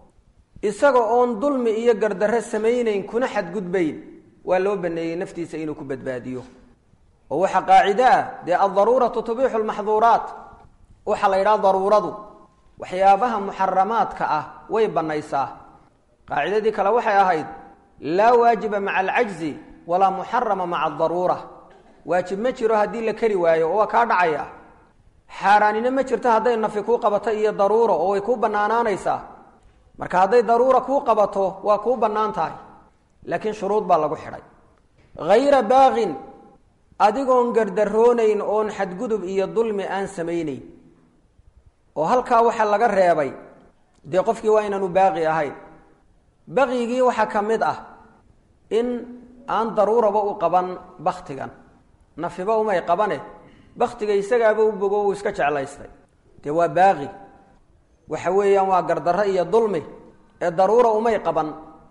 isaga oon dulmi iyo gardarre samaynayn kuna xadgudbayn waa loo baneeyey naftiisa inuu ku badbaadiyo oo waxaa qaacido ah dee aldaruuratu tubiixu lmaxduuraat waxaa la yidhaha daruuradu waxyaabaha muxaramaadka ah way banaysaa qaacidadii kale waxay ahayd laa waajiba maca alcajzi walaa muxarama maca adaruura waajib ma jiro haddii la keri waayo oo waa kaa dhacaya xaaraanina ma jirto hadday nafi kuu qabato iyo daruuro oo way kuu bannaanaanaysaa marka hadday daruura kuu qabato waa kuu bannaan tahay laakiin shuruud baa lagu xidhay hayra baaqin adigoon gardaroonayn oon xadgudub iyo dulmi aan samaynayn oo halkaa waxaa laga reebay dee qofkii waa inaanu baaqi ahayn baqyigii waxaa ka mid ah in aan daruuraba u qaban baktigan nafiba umay qabane baktiga isagaaba u bogo uu iska jeclaystay dee waa baaqi waxa weeyaan waa gardarro iyo dulmi ee daruura umay qaban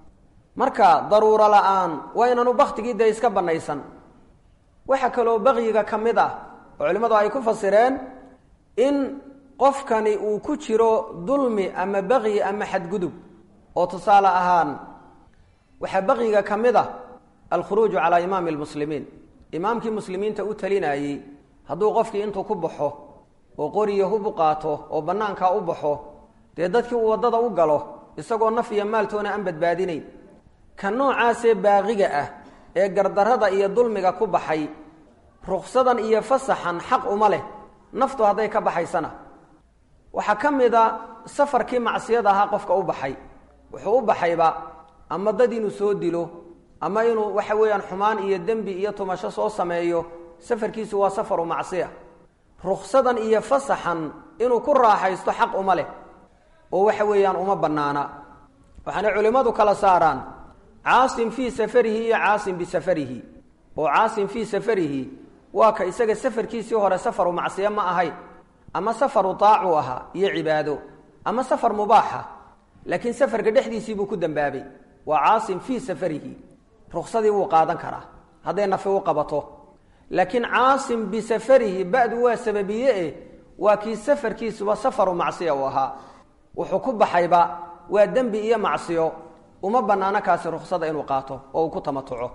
marka daruuro la-aan waa inaanu baktigii dee iska banaysan waxaa kaloo baqyiga ka mid ah oo culimmadu ay ku fasireen in qofkani uu ku jiro dulmi ama baqyi ama xadgudub oo tusaale ahaan waxaa baqyiga ka mid ah alkhuruuju calaa imaami lmuslimiin imaamkii muslimiinta u talinayey hadduu qofkii intuu ku baxo oo qoriyo hub u qaato oo bannaankaa u baxo dee dadkii uu waddada u galo isagoo naf iyo maaltoona aan badbaadinayn ka noocaasee baaqiga ah ee gardarrada iyo dulmiga ku baxay ruksadan iyo fasaxan xaq uma leh naftu hadday ka baxaysana waxaa ka mid a safarkii macsiyada ahaa qofka u baxay wuxuu u baxayba ama dad inuu soo dilo ama inuu waxa weeyaan xumaan iyo dembi iyo tumasho soo sameeyo safarkiisu waa safaru macsiya ruksadan iyo fasaxan inuu ku raaxaysto xaq uma leh oo waxa weeyaan uma bannaana waxaana culimmadu kala saaraan caasim fii safarihi iyo caasim bisafarihi oo caasim fii safarihi waa ka isaga safarkiisii hore safaru macsiye ma ahayn ama safaru taacu ahaa iyo cibaado ama safar mubaaxa laakiin safarka dhexdiisii buu ku dambaabay waa caasim fii safarihi ruksadii wuu qaadan karaa hadday nafi u qabato laakiin caasim bisafarihi ba'du waa sababiye eh waa kii safarkiisuba safaru macsiya uu ahaa wuxuu ku baxayba waa dembi iyo macsiyo uma bannaano kaasi ruksada inuu qaato oo uu ku tamatuco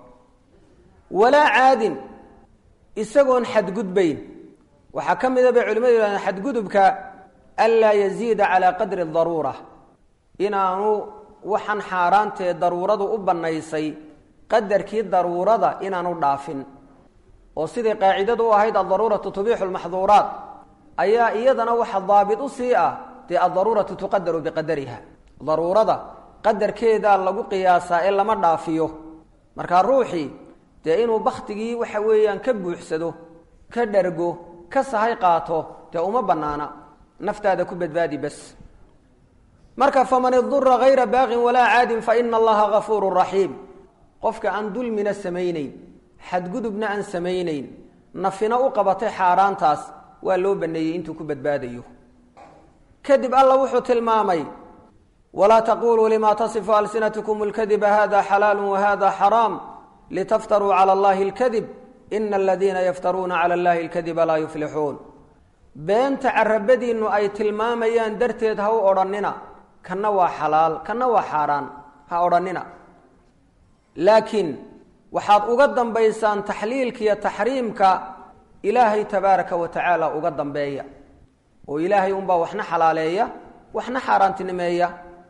walaa caadin isagoon xadgudbayn waxaa ka mida bay culimadu yihahdeen xadgudubka anlaa yaziida calaa qadri daruura inaanu waxaan xaaraantee daruuradu u bannaysay qadarkii daruurada inaanu dhaafin oo sidai qaacidadu u ahayd aldaruuratu tubiixu lmaxduuraat ayaa iyadana waxa daabit u sii ah dee aldaruuratu tuqadaru biqadariha daruurada qadarkeedaa lagu qiyaasaa ee lama dhaafiyo markaa ruuxii dee inuu baktigii waxa weeyaan ka buuxsado ka dhargo ka sahay qaato dee uma bannaana naftaada ku badbaadi bas marka faman idura hayra baaqin walaa caadin fa ina allaha gafuuru raxiim qofka aan dulmina samaynayn xadgudubna aan samaynayn nafina u qabatay xaaraantaas waa loo baneeyey intuu ku badbaadayo kadib alla wuxuu tilmaamay walaa taquluu lima tasifu alsinatkum اlkadiba hada xalaalu wahada xaraam litaftaruu calى اllahi اlkadib ina aladiina yaftaruuna calى اllahi اlkadiba laa yuflixuun beenta carabadiinnu ay tilmaamayaan darteed ha u odhannina kanna waa xalaal kanna waa xaaraan ha odhannina laakiin waxaad uga dambaysaan taxliilka iyo taxriimka ilaahay tabaaraka wa tacaala uga dambeeya oo ilaahay unbaa waxna xalaaleeya waxna xaaraantinimeeya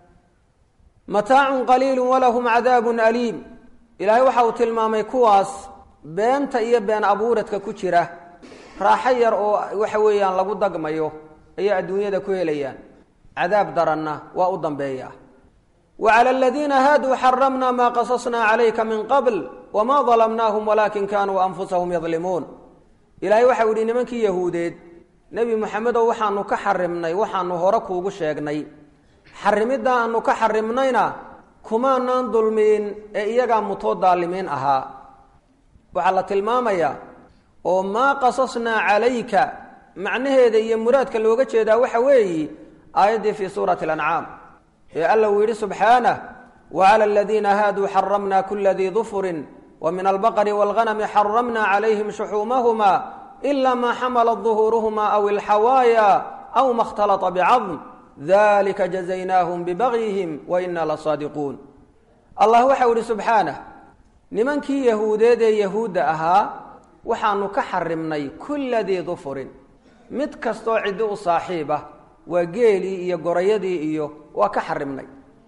mataacun qaliilu walahum cadaabun aliim ilaahay waxa uu tilmaamay kuwaas beenta iyo been abuuradka ku jira raaxo yar oo waxa weeyaan lagu dagmayo ayay adduunyada ku helayaan cadaab daranna waa u dambeeya wa cala aladiina haaduu xaramna maa qasasnaa calayka min qabl wma dalamnaahum walaakin kaanuu anfusahum yadlimuun ilaahay waxau yihi nimankii yahuudeed nebi moxamedow waxaanu ka xarimnay waxaanu hore kuugu sheegnay xarimiddaa aanu ka xarimnayna kumaanaan dulmiin ee iyagaa mutoo daalimiin ahaa waxaa la tilmaamayaa oo maa qasasnaa calayka macnaheeda iyo muraadka looga jeedaa waxa weeyi aayaddii fii suurati alancaam ee alla uu yidhi subxaanah wacala aladiina haaduu xaramna kula dii dufurin wa min albaqri waalghanami xaramna calayhim shuxuumahuma ila maa xamalat duhuuruhuma aw ilxawaaya aw ma اkhtalata bicadm dalika jazaynaahum bibagyihim wa ina lasaadiquun allah waxau ihi subxaanah nimankii yahuudeed ee yahuudda ahaa waxaanu ka xarimnay kula dii dufurin mid kastoo ciddi u saaxiib ah waa geelii iyo gorayadii iyo waa ka xarimnay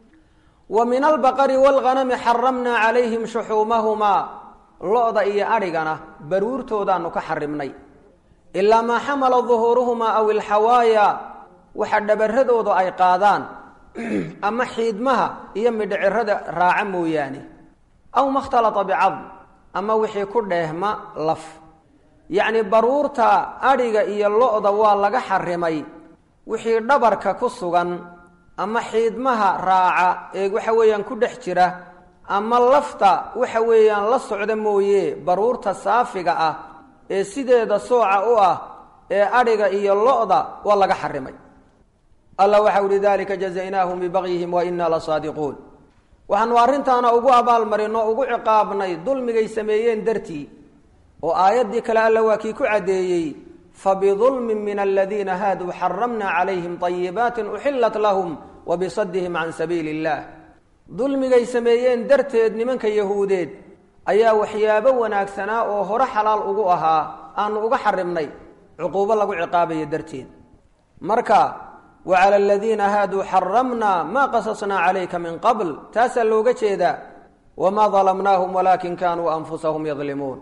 wa min albaqari waalghanami xaramnaa calayhim shuxuumahumaa lo-da iyo adhigana baruurtoodaanu ka xarimnay ilaa maa xamala duhuuruhumaa aw ilxawaaya waxa dhabaradooda ay qaadaan ama xiidmaha iyo midhicirada raaca mooyaane aw ma khtalata bicadm ama wixii ku dheehma laf yacni baruurta adhiga iyo lo-da waa laga xarimay wixii dhabarka ku sugan ama xiidmaha raaca ee waxa weeyaan ku dhex jira ama lafta waxa weeyaan la socda mooye baruurta saafiga ah ee sideeda sooca u ah ee adhiga iyo lo-da waa laga xarimay allah waxa uhi dalika jazaynaahum bibagyihim wa inaa lasaadiquun waxaanu arrintaana ugu abaalmarin oo ugu ciqaabnay dulmigay sameeyeen dartii oo aayaddii kale alla waa kii ku caddeeyey fabidulmin min aladiina haaduu xaramna calayhim طayibaatin uxilat lahum wabisadihim can sabiili اllah dulmigay sameeyeen darteed nimanka yahuudeed ayaa waxyaabo wanaagsanaa oo hore xalaal ugu ahaa aanu uga xarimnay cuquubo lagu ciqaabaya darteed marka wacala aladiina haaduu xaramna maa qasasnaa calayka min qabl taasaa looga jeedaa wamaa dalamnaahum walaakin kanuu anfusahum yadlimuun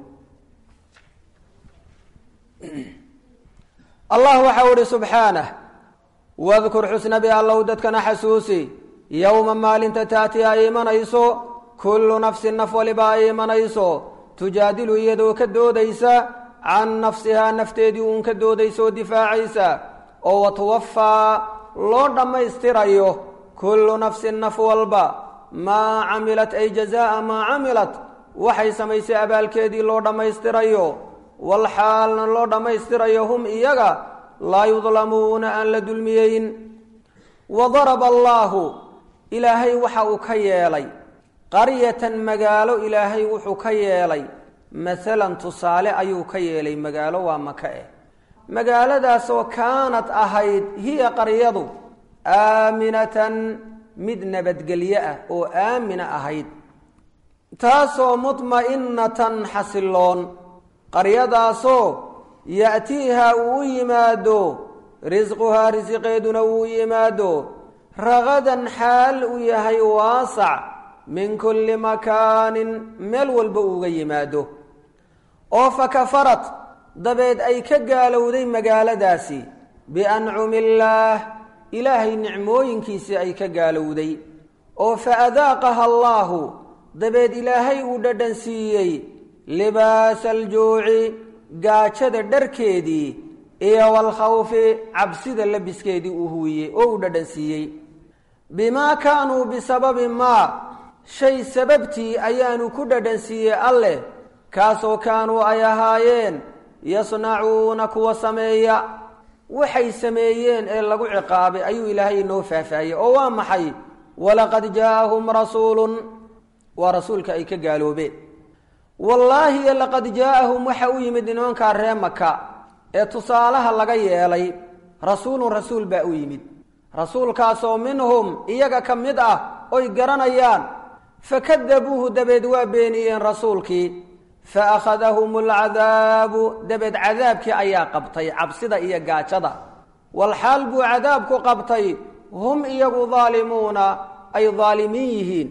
allah waxau ihi subxaanah wadkur xusnabi allow dadkana xasuusi yowma maalinta taati ay imanayso kullu nafsin naf waliba ay imanayso tujaadilu iyadoo ka doodaysa can nafsihaa nafteedii uun ka doodaysa oo difaacaysa oo watuwafaa loo dhammaystirayo kullu nafsin naf walba maa camilat ay jazaa'a maa camilat waxay samaysay abaalkeedii loo dhammaystirayo walxaalna loo dhammaystirayo hum iyaga laa yudlamuuna aan la dulmiyeyn wa daraba allaahu ilaahay waxa uu ka yeelay qaryatan magaalo ilaahay wuxuu ka yeelay masalan tusaale ayuu ka yeelay magaalo waa maka eh magaaladaasoo kaanad ahayd hiya qaryadu aaminatan mid nabadgelyo ah oo aamina ahayd taasoo mudma'inatan xasiloon qaryadaasoo ya'tiiha uu u yimaado risquhaa risiqeeduna uu yimaado ragadan xaal uu yahay waasac min kulli makaanin meel walba uuga yimaado oo fa kafarat dabeed ay ka gaalowday magaaladaasi biancumi illaah ilaahay nicmooyinkiisii ay ka gaalowday oo fa adaaqaha allaahu dabeed ilaahay uu dhadhan siiyey libaasa aljuuci gaajada dharkeedii iyo walkhawfi cabsida labiskeedii uu huwiyey oo uu dhadhan siiyey bimaa kaanuu bisababi maa shay sababtii ayaanu ku dhadhan siiyey alleh kaasoo kaanuu ay ahaayeen yasnacuuna kuwa sameeya waxay sameeyeen ee lagu ciqaabay ayuu ilaahay inoo faahfaahiyey oo waa maxay walaqad jaa'ahum rasuulun waa rasuulka ay ka gaaloobeen wallaahi laqad jaa'ahum waxa u yimid nimankaa ree maka ee tusaalaha laga yeelay rasuulun rasuul baa u yimid rasuulkaasoo minhum iyaga ka mid ah oy garanayaan fakadabuuhu dabeed waa beeniyeen rasuulkii fa akhadahum alcadaabu dabeed cadaabkii ayaa qabtay cabsida iyo gaajada walxaal buu cadaabku qabtay hum iyagu daalimuuna ay daalimiin yihiin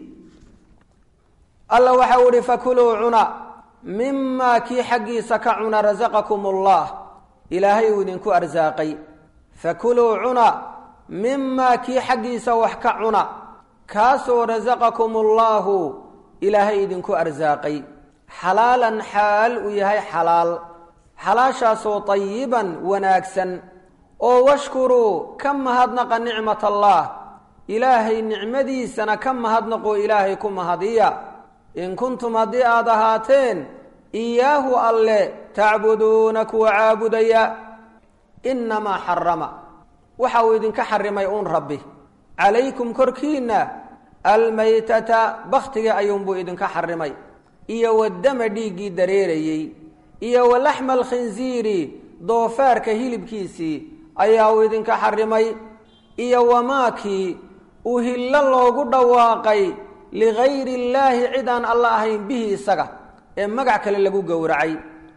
alla waxa u ihi fakuluu cuna mimaa kii xaggiisa ka cuna rasaqakum allah ilaahay uu idinku arsaaqay fakuluu cuna mimaa kii xaggiisa wax ka cuna kaasoo rasaqakum allaahu ilaahay idinku arsaaqay xalaalan xaal uu yahay xalaal xalaashaasoo tayiban wanaagsan oo washkuruu ka mahadnaqa nicmat allah ilaahay nicmadiisana ka mahadnaqoo ilaahay ku mahadiya in kuntum haddii aad ahaateen iyaahu alle tacbuduuna kuwa caabudaya innamaa xarama waxa uu idinka xarimay uun rabbi calaykum korkiinna almaytata bakhtiga ayuunbuu idinka xarimay iyo wadama dhiiggii dareerayey iyo walaxma alkhinsiiri doofaarka hilibkiisii ayaa uu idinka xarimay iyo wamaakii uhillo loogu dhawaaqay ligayri illaahi cid aan alla ahayn bihi isaga ee magac kale lagu gowracay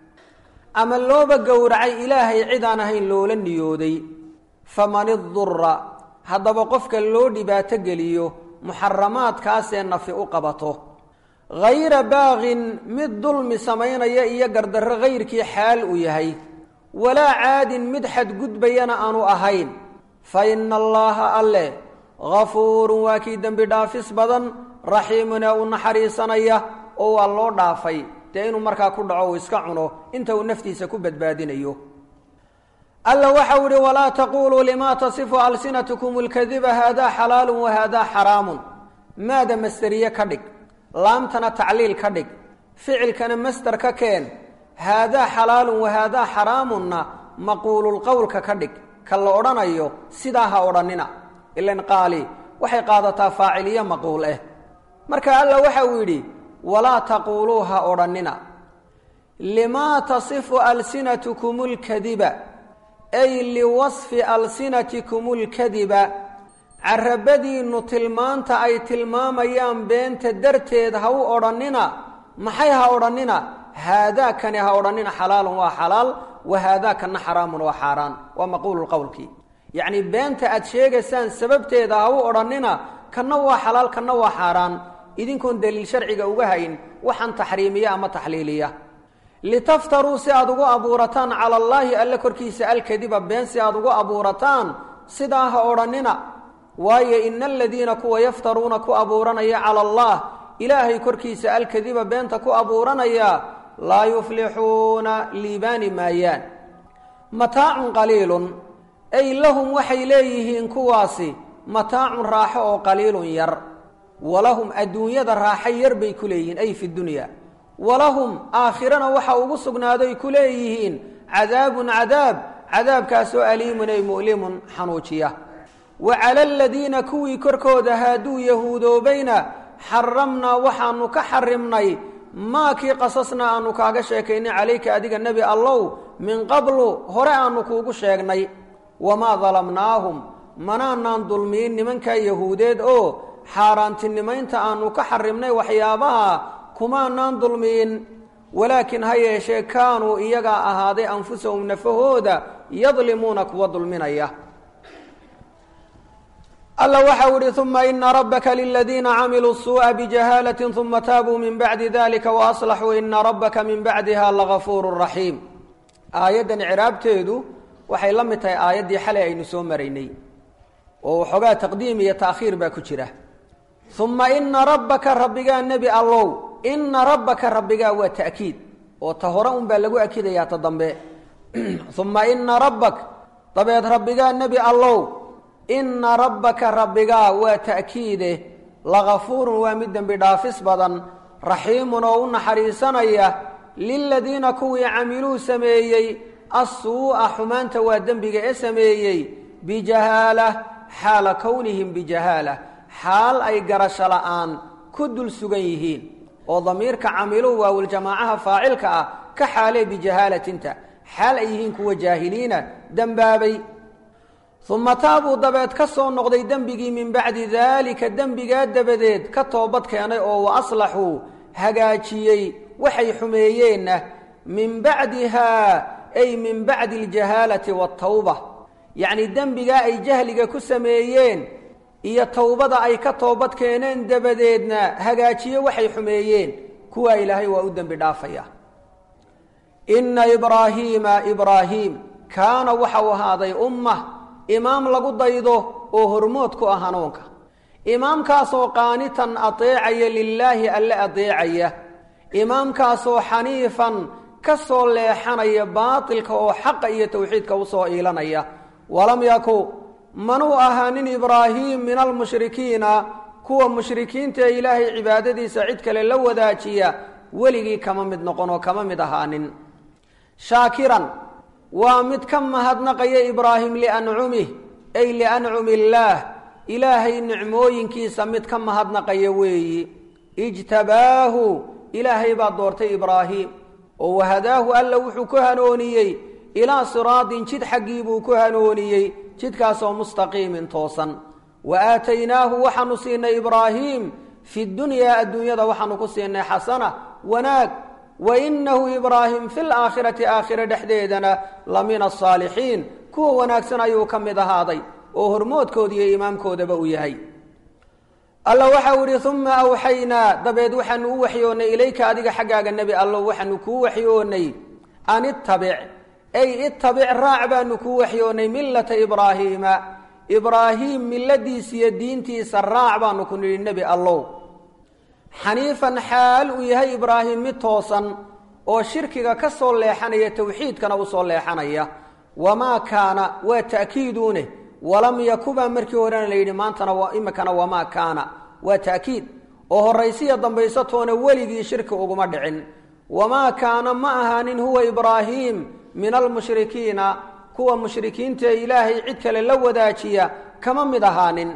ama looba gowracay ilaahay cid aan ahayn loola niyooday faman idura haddaba qofka loo dhibaato geliyo muxaramaadkaasee nafi u qabato hayra baaqin mid dulmi samaynaya iyo gardarro hayrkii xaal uu yahay walaa caadin mid xadgudbayana aanu ahayn fa ina allaaha alle gafuurun waa kii dembi dhaafis badan raxiimun ee u naxariisanaya oo waa loo dhaafay dee inuu markaa ku dhaco uu iska cuno inta uu naftiisa ku badbaadinayo alla waxau ihi walaa taquluu lima tasifu alsinatkum lkadiba haadaa xalaalu wahaadaa xaraamun maada masteriye ka dhig laamtana tacliil ka dhig ficilkana masder ka keen haadaa xalaalun wahaadaa xaraamunna maquululqowlka ka dhig ka la odhanayo sidaa ha odhanina ilan qaali waxay qaadataa faaciliyo maquul ah marka alla waxa uu yidhi walaa taquuluu ha odhannina limaa tasifu alsinatukum lkadiba ay liwasfi alsinatikum lkadiba carabadiinnu tilmaanta ay tilmaamayaan beenta darteed ha u odhannina maxay ha odhannina haadaakani ha odhannina xalaalun waa xalaal wa haadaakana xaraamun waa xaaraan waa maquululqowlkii yacnii beenta aad sheegaysaan sababteeda ha u odhannina kanna waa xalaal kanna waa xaaraan idinkoon daliil sharciga uga hayn waxaan taxriimiya ama taxliiliya litaftaruu si aad ugu abuurataan cala allaahi alle korkiisa alkadiba been si aad ugu abuurataan sidaa ha odhannina waayo ina aladiina kuwa yaftaruuna ku abuuranaya cala allah ilaahay korkiisa alkadiba beenta ku abuuranaya laa yuflixuuna liibaani maayaan mataacun qaliilun ay lahum waxay leeyihiin kuwaasi mataacun raaxo oo qaliilun yar walahum adduunyada raaxo yar bay ku leeyihiin ay fi dunya walahum aakhirana waxa ugu sugnaaday ku leeyihiin cadaabun cadaab cadaabkaasoo aliimun ay mu'limun xanuujiya wa cala aladiina kuwii korkooda haaduu yahuudoobayna xaramnaa waxaanu ka xarimnay maakii qasasna aanu kaaga sheekaynay calayka adiga nebi allow min qablu hore aanu kuugu sheegnay wamaa dalamnaahum manaanaan dulmiin nimankaa yahuudeed oo xaaraantinimaynta aanu ka xarimnay waxyaabaha kumaanaan dulmiin walaakin ha yeeshee kaanuu iyagaa ahaaday anfusahum nafahooda yadlimuuna kuwa dulminaya alla waxau ihi uma ina rabbaka liladiina camiluu suuءa bijahaalati uma taabuu min bacdi dalika waaslaxuu ina rabbaka min bacdiha lagafuuru raxiim aayaddan ciraabteedu waxay la mid tahay aayaddii xalay aynu soo maraynay oo waxoogaa taqdiim iyo taakhiir baa ku jira uma ina rabbaka rabbigaa nebi allow ina rabbaka rabbigaa waa ta'kiid oo ta hore un baa lagu akidayaa ta dambe uma ina rabbak dabeed rabbigaa nebi allow ina rabbaka rabbigaa waa ta'kiide lagafuurun waa mid dembi dhaafis badan raxiimun oo u naxariisanaya liladiina kuwii camiluu sameeyey assuu'a xumaanta waa dembiga ee sameeyey bijahaala xaala kownihim bijahaala xaal ay garasho la'aan ku dul sugan yihiin oo damiirka camiluu waawuljamaacaha faacilka ah ka xaalee bijahaalatinta xaal ay yihiin kuwa jaahiliina dembaabay uma taabuu dabeed ka soo noqday dembigii min bacdi daalika dembigaa dabadeed ka toobad keenay oo wa aslaxuu hagaajiyey waxay xumeeyeenna min bacdihaa ay min bacdi aljahaalati waatawba yacnii dembigaa ay jahliga ku sameeyeen iyo towbada ay ka toobad keeneen dabadeedna hagaajiye waxay xumeeyeen kuwaa ilaahay waa u dembi dhaafaya inna ibraahiima ibraahiim kaana waxau ahaaday ummah imaam lagu daydo oo hormood ku ah hanuunka imaamkaasoo qaanitan adeecaya lilaahi alle adeecaya imaamkaasoo xaniifan ka soo leexanaya baatilka oo xaqa iyo tawxiidka usoo iilanaya walam yaku manuu ahaanin ibraahiim min almushrikiina kuwa mushrikiinta ee ilaahay cibaadadiisa cid kale la wadaajiya weligii kama mid noqon oo kama mid ahaanin shaakiran waa mid ka mahadnaqaya ibraahim liancumih ay liancumi illaah ilaahay nicmooyinkiisa mid ka mahadnaqaya weeyi ijtabaahu ilaahay baa doortay ibraahim oo wahadaahu alla wuxuu ku hanooniyey ilaa siraadin jid xaggii buu ku hanooniyey jidkaasoo mustaqiimin toosan wa aataynaahu waxaanu siinay ibraahiim fi dunyaa adduunyada waxaanu ku siinay xasana wanaag wa inahu ibraahim fi laakhirati aakhira dhexdeedana la min asaalixiin kuwa wanaagsan ayuu ka mid ahaaday oo hormoodkooda iyo imaamkoodaba uu yahay alla waxau idhi uma awxaynaa dabeed waxaanu u waxyoonnay ilayka adiga xaggaaga nebi allo waxaanu kuu waxyoonnay an ittabic ay ittabic raac baanu kuu waxyoonnay millata ibraahiima ibraahiim milladiisa iyo diintiisa raac baanu ku nidhi nebi allow xaniifan xaal uu yahay ibraahim mid toosan oo shirkiga ka soo leexanaya towxiidkana u soo leexanaya wamaa kaana waa ta'kiiduune walam yakubaa markii horena la yidhi maantana imikana wamaa kaana waa ta'kiid oo horaysiya dambaysatoona weligii shirki uguma dhicin wamaa kaana ma ahaanin huwa ibraahiim min almushrikiina kuwa mushrikiinta ee ilaahay cid kale la wadaajiya kama mid ahaanin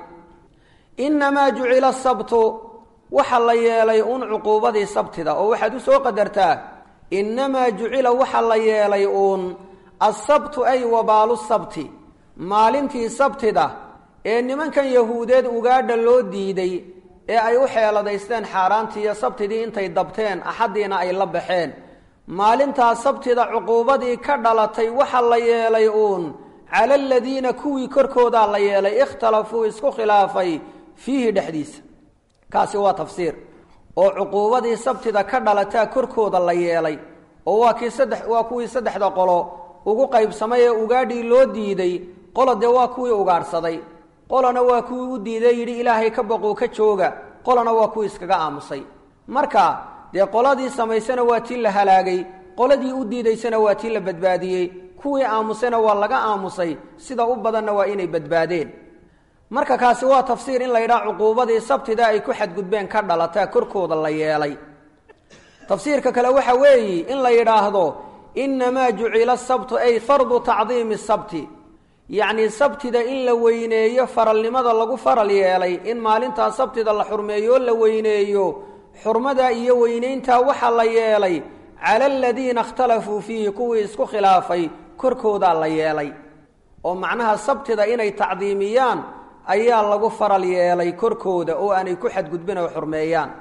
innamaa jucila sabtu waxa la yeelay uun cuquubadii sabtida oo waxaad u soo qadartaa innamaa jucila waxa la yeelay uun asabtu ay wabaalu sabti maalintii sabtida ee nimankan yahuudeed ugaadha loo diiday ee ay u xeeladaysteen xaaraantiiyo sabtidii intay dabteen axaddiina ay la baxeen maalintaa sabtida cuquubadii ka dhalatay waxa la yeelay uun cala aladiina kuwii korkoodaa la yeelay ikhtalafuu isku khilaafay fiihi dhexdiisa kaasi waa tafsiir oo cuquubadii sabtida ka dhalataa korkooda la yeelay oo waa kii saddex waa kuwii saddexda qolo ugu qaybsamay ee ugaadhii loo diiday qola dee waa kuwii ugaadhsaday qolana waa kuwii u diiday yidhi ilaahay ka boquu ka jooga qolana waa kuwii iskaga aamusay marka dee qoladii samaysana waa tii la halaagay qoladii u diidaysana waa tii la badbaadiyey kuwii aamusayna waa laga aamusay sida u badanna waa inay badbaadeen marka kaasi waa tafsiir in la yidhaha cuquubadii sabtida ay ku xadgudbeen ka dhalataa korkooda la yeelay tafsiirka kale waxa weeyi in la yidhaahdo innamaa jucila sabtu ay fardu tacdiimi sabti yacnii sabtida in la weyneeyo faralnimada lagu faral yeelay in maalintaa sabtida la xurmeeyo oo la weyneeyo xurmada iyo weynayntaa waxaa la yeelay cala aladiina ikhtalafuu fiihi kuwii isku khilaafay korkoodaa la yeelay oo macnaha sabtida inay tacdiimiyaan ayaa lagu faral yeelay korkooda oo aanay ku xadgudbin oo xurmeeyaan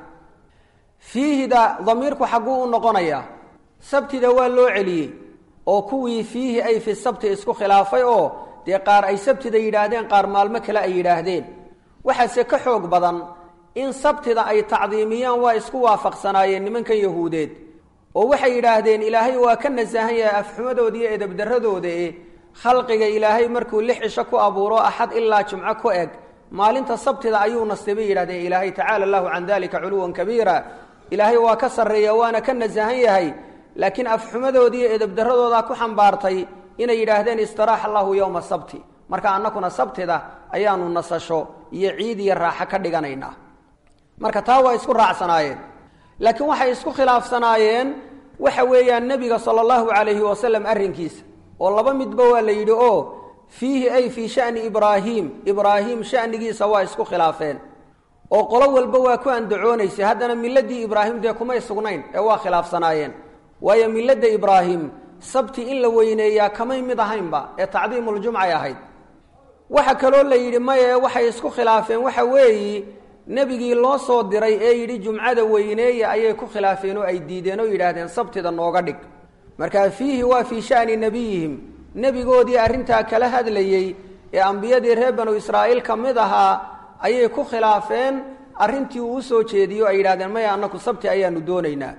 fiihida damiirku xagguu u noqonayaa sabtida waa loo celiyey oo kuwii fiihi ay fi sabti isku khilaafay oo dee qaar ay sabtida yidhaahdeen qaar maalmo kale ay yidhaahdeen waxaase ka xoog badan in sabtida ay tacdiimiyaan waa isku waafaqsanaayeen nimankan yahuudeed oo waxay yidhaahdeen ilaahay waa ka nasahan yahay afxumadooda iyo edabdarradooda e khalqiga ilaahay markuu lix cisho ku abuuro axad ilaa jumco ku eg maalinta sabtida ayuu nastibay yidhahdeen ilaahay tacaala allahu can dalika culuwan kabiira ilaahay waa ka sarreeya waana ka nasahan yahay laakiin afxumadooda iyo edabdarradoodaa ku xambaartay inay yidhaahdeen istiraaxa allahu yowma sabti marka annakuna sabtida ayaanu nasasho iyo ciid iyo raaxo ka dhiganaynaa marka taa waa isku raacsanaayeen laakiin waxay isku khilaafsanaayeen waxa weeyaan nebiga sala allahu calayhi wasalam arrinkiisa oo laba midba waa la yidhi oo fiihi ay fii shani ibraahiim ibraahiim shanigiisa waa isku khilaafeen oo qolo walba waa ku andacoonaysay haddana miladii ibraahim dee kumay sugnayn ee waa khilaafsanaayeen waayo milada ibraahim sabti in la weyneeyaa kamay mid ahaynba ee tacdiimuljumcay ahayd waxa kaloo la yidhi maye waxay isku khilaafeen waxa weeyi nebigii loo soo diray ee yidhi jumcada weyneeya ayay ku khilaafeen oo ay diideen oo yidhaahdeen sabtida nooga dhig markaa fiihi waa fii shani nebiyihim nebigoodii arrintaa kala hadlayey ee ambiyadii reer banu israa'iil ka mid ahaa ayay ku khilaafeen arrintii uu usoo jeediyo ay yidhahdeen maya annaku sabti ayaanu doonaynaa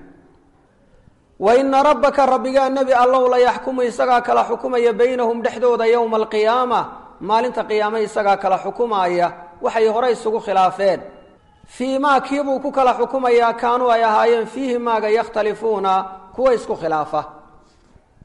wa ina rabbaka rabbigaa nebi allow la yaxkumu isagaa kala xukumaya baynahum dhexdooda yowma alqiyaama maalinta qiyaame isagaa kala xukumaaya waxay hore isugu khilaafeen fii maa kiibuu ku kala xukumayaa kaanuu ay ahaayeen fiihi maaga yakhtalifuuna kuwa isku khilaafa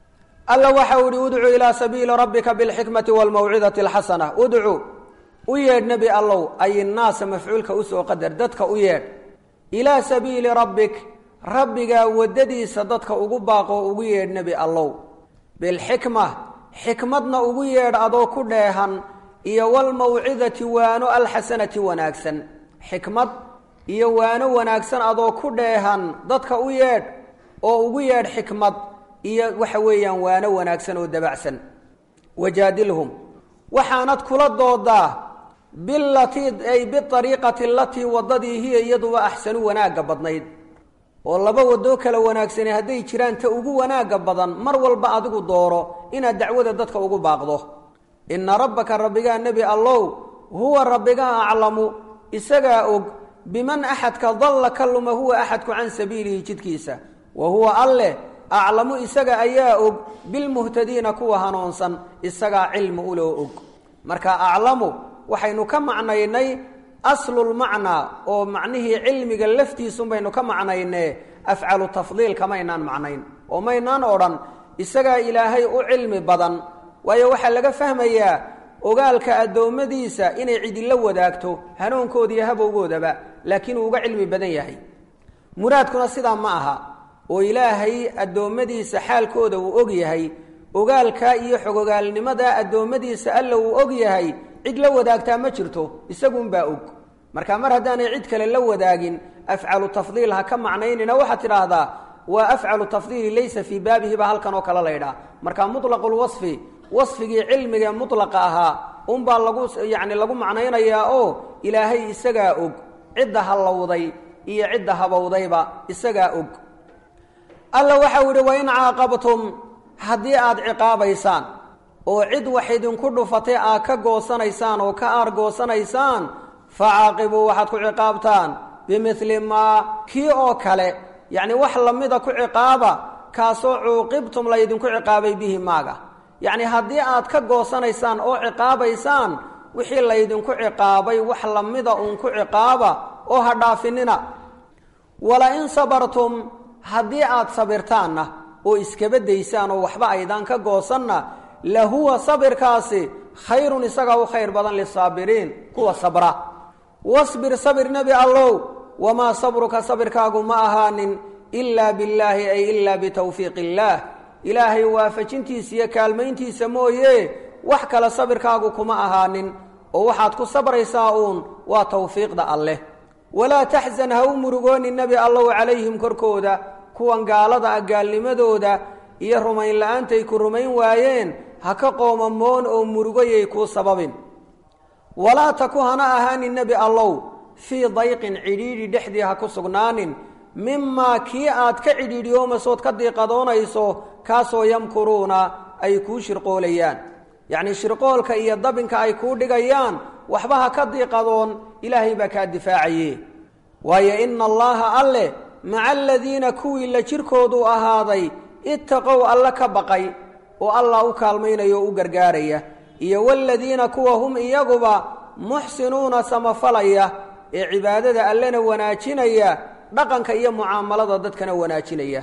alla waxau ihi udcu ilaa sabiili rabbika bilxikmati waalmawcidati alxasana udcu u yeedh nebi allow ay innaasa mafcuulka usoo qadar dadka u yeedh ilaa sabiili rabbik rabbigaa waddadiisa dadka ugu baaqoo ugu yeedh nebi allow bilxikma xikmadna ugu yeedh adoo ku dheehan iyo walmawcidati waano alxasanati wanaagsan xikmad iyo waano wanaagsan adoo ku dheehan dadka u yeedh oo ugu yeedh xikmad iyo waxa weeyaan waano wanaagsan oo dabacsan wajaadilhum waxaanad kula doodaa bilatii ay biariiqati alatii wadadii hiya iyaduba axsanu wanaagga badnayd oo laba wadoo kala wanaagsani hadday jiraan ta ugu wanaagga badan mar walba adigu dooro inaad dacwada dadka ugu baaqdo ina rabbaka rabbigaa nebi allow huwa rabbigaa aclamu isagaa og biman axadka dalla ka luma huwa axadku can sabiilihi jidkiisa wa huwa alleh aclamu isaga ayaa og bilmuhtadiina kuwa hanuunsan isagaa cilmi uloo og marka aclamu waxaynu ka macnaynay aslulmacnaa oo macnihii cilmiga laftiisun baynu ka macnaynee afcalu tafdiil kamaynaan macnayn oo maynaan odhan isagaa ilaahay u cilmi badan waayo waxaa laga fahmayaa ogaalka addoommadiisa inay cidila wadaagto hanuunkooda iyo habowgoodaba laakiin uu uga cilmi badan yahay muraadkuna sidaa ma aha oo ilaahay addoommadiisa xaalkooda uu og yahay ogaalkaa iyo xogogaalnimadaa addoommadiisa alla uu og yahay cid la wadaagtaa ma jirto isagunbaa og marka mar haddaanay cid kale la wadaagin afcalu tafdiil ha ka macnaynina waxaad tidhaahdaa waa afcalu tafdiili laysa fii baabihi baa halkan oo kale laydhaah marka mutlaqulwasfi wasfigii cilmiga mutlaqa ahaa unbaa lagu yacni lagu macnaynayaa oo ilaahay isagaa og cidda hallowday iyo cidda habowdayba isagaa og alla waxau yidhi wain caaqabtum haddii aada ciqaabaysaan oo cid wax idinku dhufatay aad ka goosanaysaan oo ka aar goosanaysaan fa caaqibuu waxaad ku ciqaabtaan bimili maa kii oo kale yacni wax lamida ku ciqaaba kaasoo cuuqibtum laydinku ciqaabay bihi maaga yacni haddii aad ka goosanaysaan oo ciqaabaysaan wixii laydinku ciqaabay wax lamida uun ku ciqaaba oo ha dhaafinina wala in sabartum haddii aad sabirtaanna oo iskaba daysaan oo waxba aydaan ka goosanna lahuwa sabirkaasi khayrun isagaa u khayr badan lisaabiriin kuwa sabra wasbir sabir nebi allow wamaa sabruka sabirkaagu ma ahaanin ilaa billaahi ay ilaa bitawfiiq illaah ilaahay waafajintiisa iyo kaalmayntiisa mooye wax kale sabirkaagu kuma ahaanin oo waxaad ku sabraysaa uun waa tawfiiqda alleh walaa taxzan ha u murugoonin nebi allow calayhim korkooda kuwan gaalada ah gaalnimadooda iyo rumayn la-aantay ku rumayn waayeen ha ka qoomamoon oo murugoyay kuu sababin walaa taku hana ahaanin nebi allow fii dayqin cidhiidhi dhexdii ha ku sugnaanin mimaa kii aad ka cidhiidhiyoomasood ka diiqadoonayso kaasoo yamkuruuna ay kuu shirqoolayaan yacnii shirqoolka iyo dabinka ay kuu dhigayaan waxba ha ka diiqadoon ilaahay baa kaa difaacaye waayo ina allaha alleh maca aladiina kuwii la jirkoodu ahaaday ittaqow alle ka baqay oo allah u kaalmaynaya oo u gargaaraya iyo waladiina kuwa hum iyaguba muxsinuuna samafalaya ee cibaadada allena wanaajinaya dhaqanka iyo mucaamalada dadkana wanaajinaya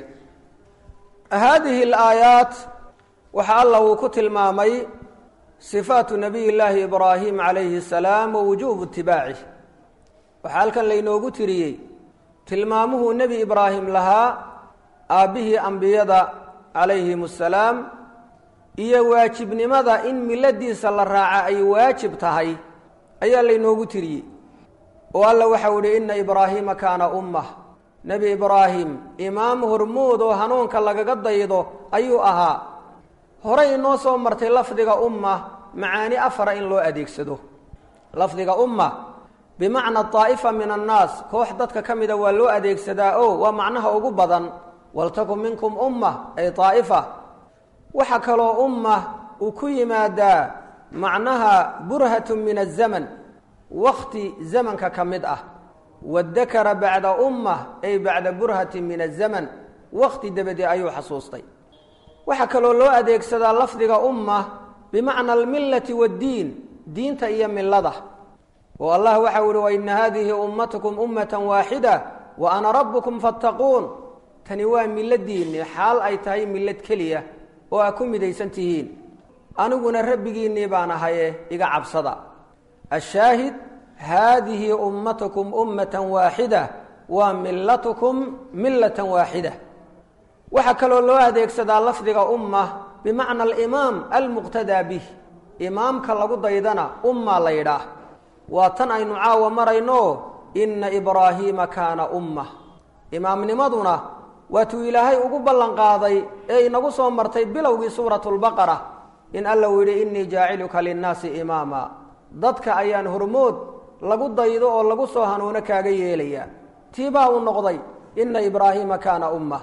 haadihi alaayaat waxa allah uu ku tilmaamay sifaatu nabiy llaahi ibraahim calayhi asalaam wa wujuubu itibaacih waxaa halkan laynoogu tiriyey tilmaamuhuu nebi ibraahim lahaa aabbihii ambiyada calayhim assalaam iyo waajibnimada in miladiisa la raaca ay waajib tahay ayaa laynoogu tiriyey oo alla waxau idhi inna ibraahiima kaana ummah nebi ibraahim imaam hormood oo hanuunka lagaga daydo ayuu ahaa horey inoo soo martay lafdiga umma macaani afara in loo adeegsado lafdiga umma bimacna daa'ifa min annaas koox dadka ka mida waa loo adeegsadaa o waa macnaha ugu badan waltakun minkum umma ay daa'ifa waxaa kaloo umma uu ku yimaadaa macnaha burhatun min azaman wakti zamanka ka mid ah wadakara bacda umma ay bacda burhatin min azaman wakti dabadee ayuu xasuustay waxaa kaloo loo adeegsadaa lafdiga umma bimacna almillati waddiin diinta iyo millada oo allah waxau ihi waina hadihi ummatukum ummatan waaxida wa ana rabbukum fattaquun tani waa milladiinni xaal ay tahay millad keliya oo aa ku midaysan tihiin aniguna rabbigiinnii baan ahaye iga cabsada ashaahid haadihi ummatukum ummatan waaxida waa millatukum millatan waaxida waxaa kaloo loo adeegsadaa lafdiga umma bimacna alimaam almuqtadaa bih imaamka lagu daydana umma la yidhaah waa tan aynu caawa marayno inna ibraahiima kaana umma imaamnimaduna waatuu ilaahay ugu ballan qaaday ee inagu soo martay bilowgii suuratu lbaqara in alla uu yidhi innii jaaciluka linnaasi imaama dadka ayaan hormood lagu daydo oo lagu soo hanuuno kaaga yeelayaa tiibaa uu noqday inna ibraahiima kaana umma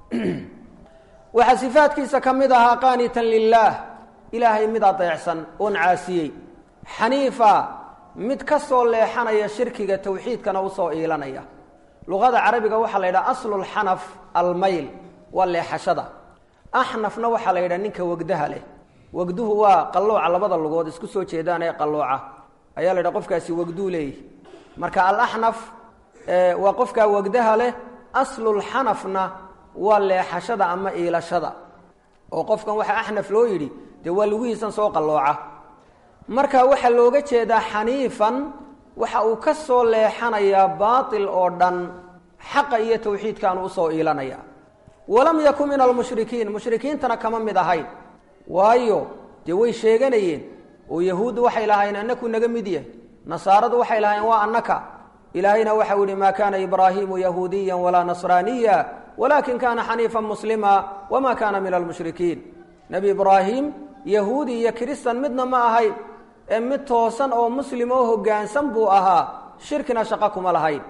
waxaa sifaadkiisa ka mid ahaa qaanitan lilaah ilaahay mid adeecsan oon caasiyey xaniifa mid ka soo leexanaya shirkiga tawxiidkana usoo iilanaya luqada carabiga waxaa la yidhaha aslulxanaf almayl waa leexashada axnafna waxaa la yidhaha ninka wegdaha leh wegduhu waa qallooca labada lugood isku soo jeedaan ee qallooca ayaa la yidhaha qofkaasi wegduu leeyahy marka alaxnaf waa qofkaa wegdaha leh aslulxanafna waa leexashada ama iilashada oo qofkan waxaa axnaf loo yidhi dee waa lugihiisan soo qallooca marka waxaa looga jeedaa xaniifan waxa uu ka soo leexanayaa baatil oo dhan xaqa iyo tawxiidkaanu usoo iilanaya walam yakun min almushrikiin mushrikiintana kama mid ahayn waayo dee way sheeganayeen oo yahuuddu waxay lahaayeen annaku naga mid yahay nasaaradu waxay lahaayeen waa annaka ilaahayna waxau yihi maa kaana ibraahiimu yahuudiya walaa nasraaniya walakin kana xaniifan muslima wama kana min almushrikiin nebi ibraahim yahuudi iyo kiristan midna ma ahayn ee mid toosan oo muslim oo hoggaansan buu ahaa shirkina shaqo kuma lahayn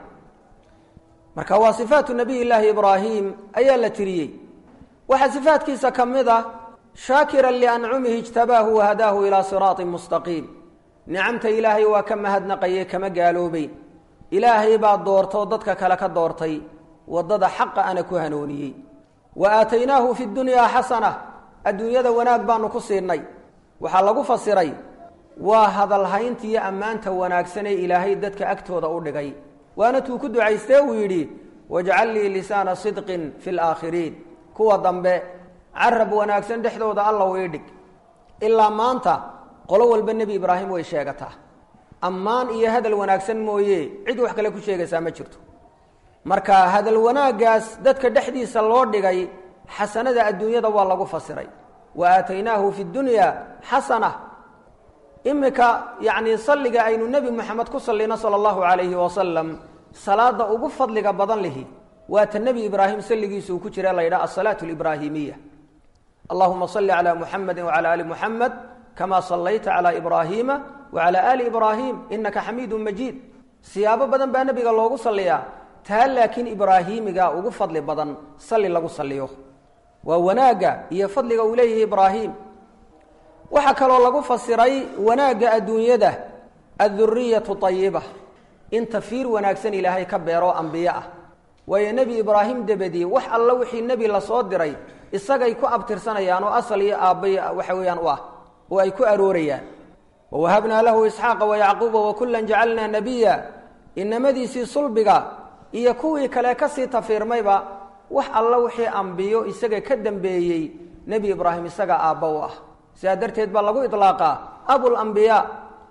marka waa sifaatu nabiy llaahi ibraahim ayaa la tiriyey waxaa sifaatkiisa ka mid ah shaakiran liancumihi ijtabaahu wahadaahu ilaa siraaطin mustaqiim nicamta ilaahay waa ka mahadnaqaye kama gaaloobeyn ilaahay baa doortoo dadka kale ka doortay waddada xaqa ana ku hanooniyey wa aataynaahu fi dunyaa xasana adduunyada wanaag baanu ku siinay waxaa lagu fasiray waa hadalhaynta iyo ammaanta wanaagsan ee ilaahay dadka agtooda u dhigay waana tuu ku ducaystee uu yidhi wajcal lii lisaana sidqin fi laakhiriin kuwa dambe carab wanaagsan dhexdooda alla ii dhig ilaa maanta qolo walba nebi ibraahim way sheegataa ammaan iyo hadal wanaagsan mooye cid wax kale ku sheegaysaa ma jirto marka hadal wanaaggaas dadka dhexdiisa loo dhigay xasanada adduunyada waa lagu fasiray wa aataynaahu fi dunya xasana imika yacni salliga aynu nebi moxamed ku sallino sala allahu calayhi wasalam salaada ugu fadliga badan lihi waa ta nebi ibraahim salligiisa uu ku jira la yidhaha asalaatu alibraahimiya allahuma salli calaa muxamedi wacala ali muxamed kama sallayta calaa ibraahiima wacala ali ibraahim inaka xamiidun majiid siyaabo badan baa nebiga loogu salliyaa taa laakiin ibraahiimiga ugu fadli badan salli lagu salliyo waa wanaagga iyo fadliga uu leeyahay ibraahim waxaa kaloo lagu fasiray wanaagga adduunyada adduriyatu ayiba in tafiir wanaagsan ilaahay ka beero ambiye ah waayo nebi ibraahim dabadii wax alla wixii nebi lasoo diray isagay ku abtirsanayaan oo asal iyo aabbay waxa weeyaan u ah oo ay ku aroorayaan wawahabnaa lahu isxaaqa wayacquuba wakullan jacalnaa nabiya inamadiisii sulbiga iyo kuwii kale kasii tafiirmayba wax alla wixii ambiyo isaga ka dambeeyey nebi ibraahim isaga aabba u ah sidaa darteed baa lagu ilaaqaa abulambiyaa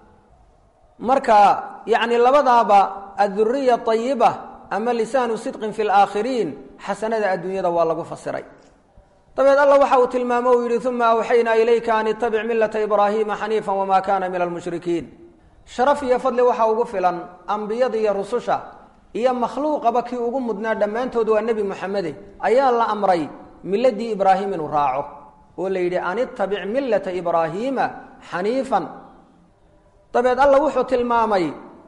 marka yacni labadaaba adduriya ayiba ama lisaanu sidqin fi laakhiriin xasanada adduunyada waa lagu fasiray dabeed alla waxa uu tilmaamo uu yidhi uma awxaynaa ilayka an itabic millata ibraahiima xaniifa wamaa kana min almushrikiin sharaf iyo fadli waxaa ugu filan ambiyada iyo rususha iyo makhluuqaba kii ugu mudnaa dhammaantood waa nebi moxamede ayaa la amray miladii ibraahim inuu raaco oo la yidhi an itabic millata ibraahiima xaniifan dabeed alla wuxuu tilmaamay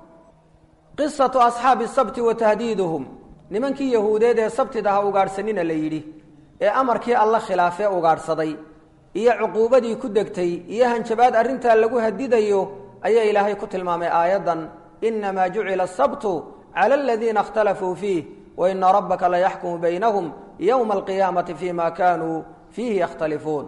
qisatu asxaabi sabti wa tahdiiduhum nimankii yahuudeed ee sabtida ha ugaadhsanina la yidhi ee amarkii alla khilaafee ugaadhsaday iyo cuquubadii ku degtay iyo hanjabaad arrintaa lagu hadidayo ayaa ilaahay ku tilmaamay aayaddan inamaa jucila asabtu cala aladiina اkhtalafuu fiih waina rabbaka layaxkumu baynahum yowma alqiyaamati fima kanuu fiihi yakhtalifuun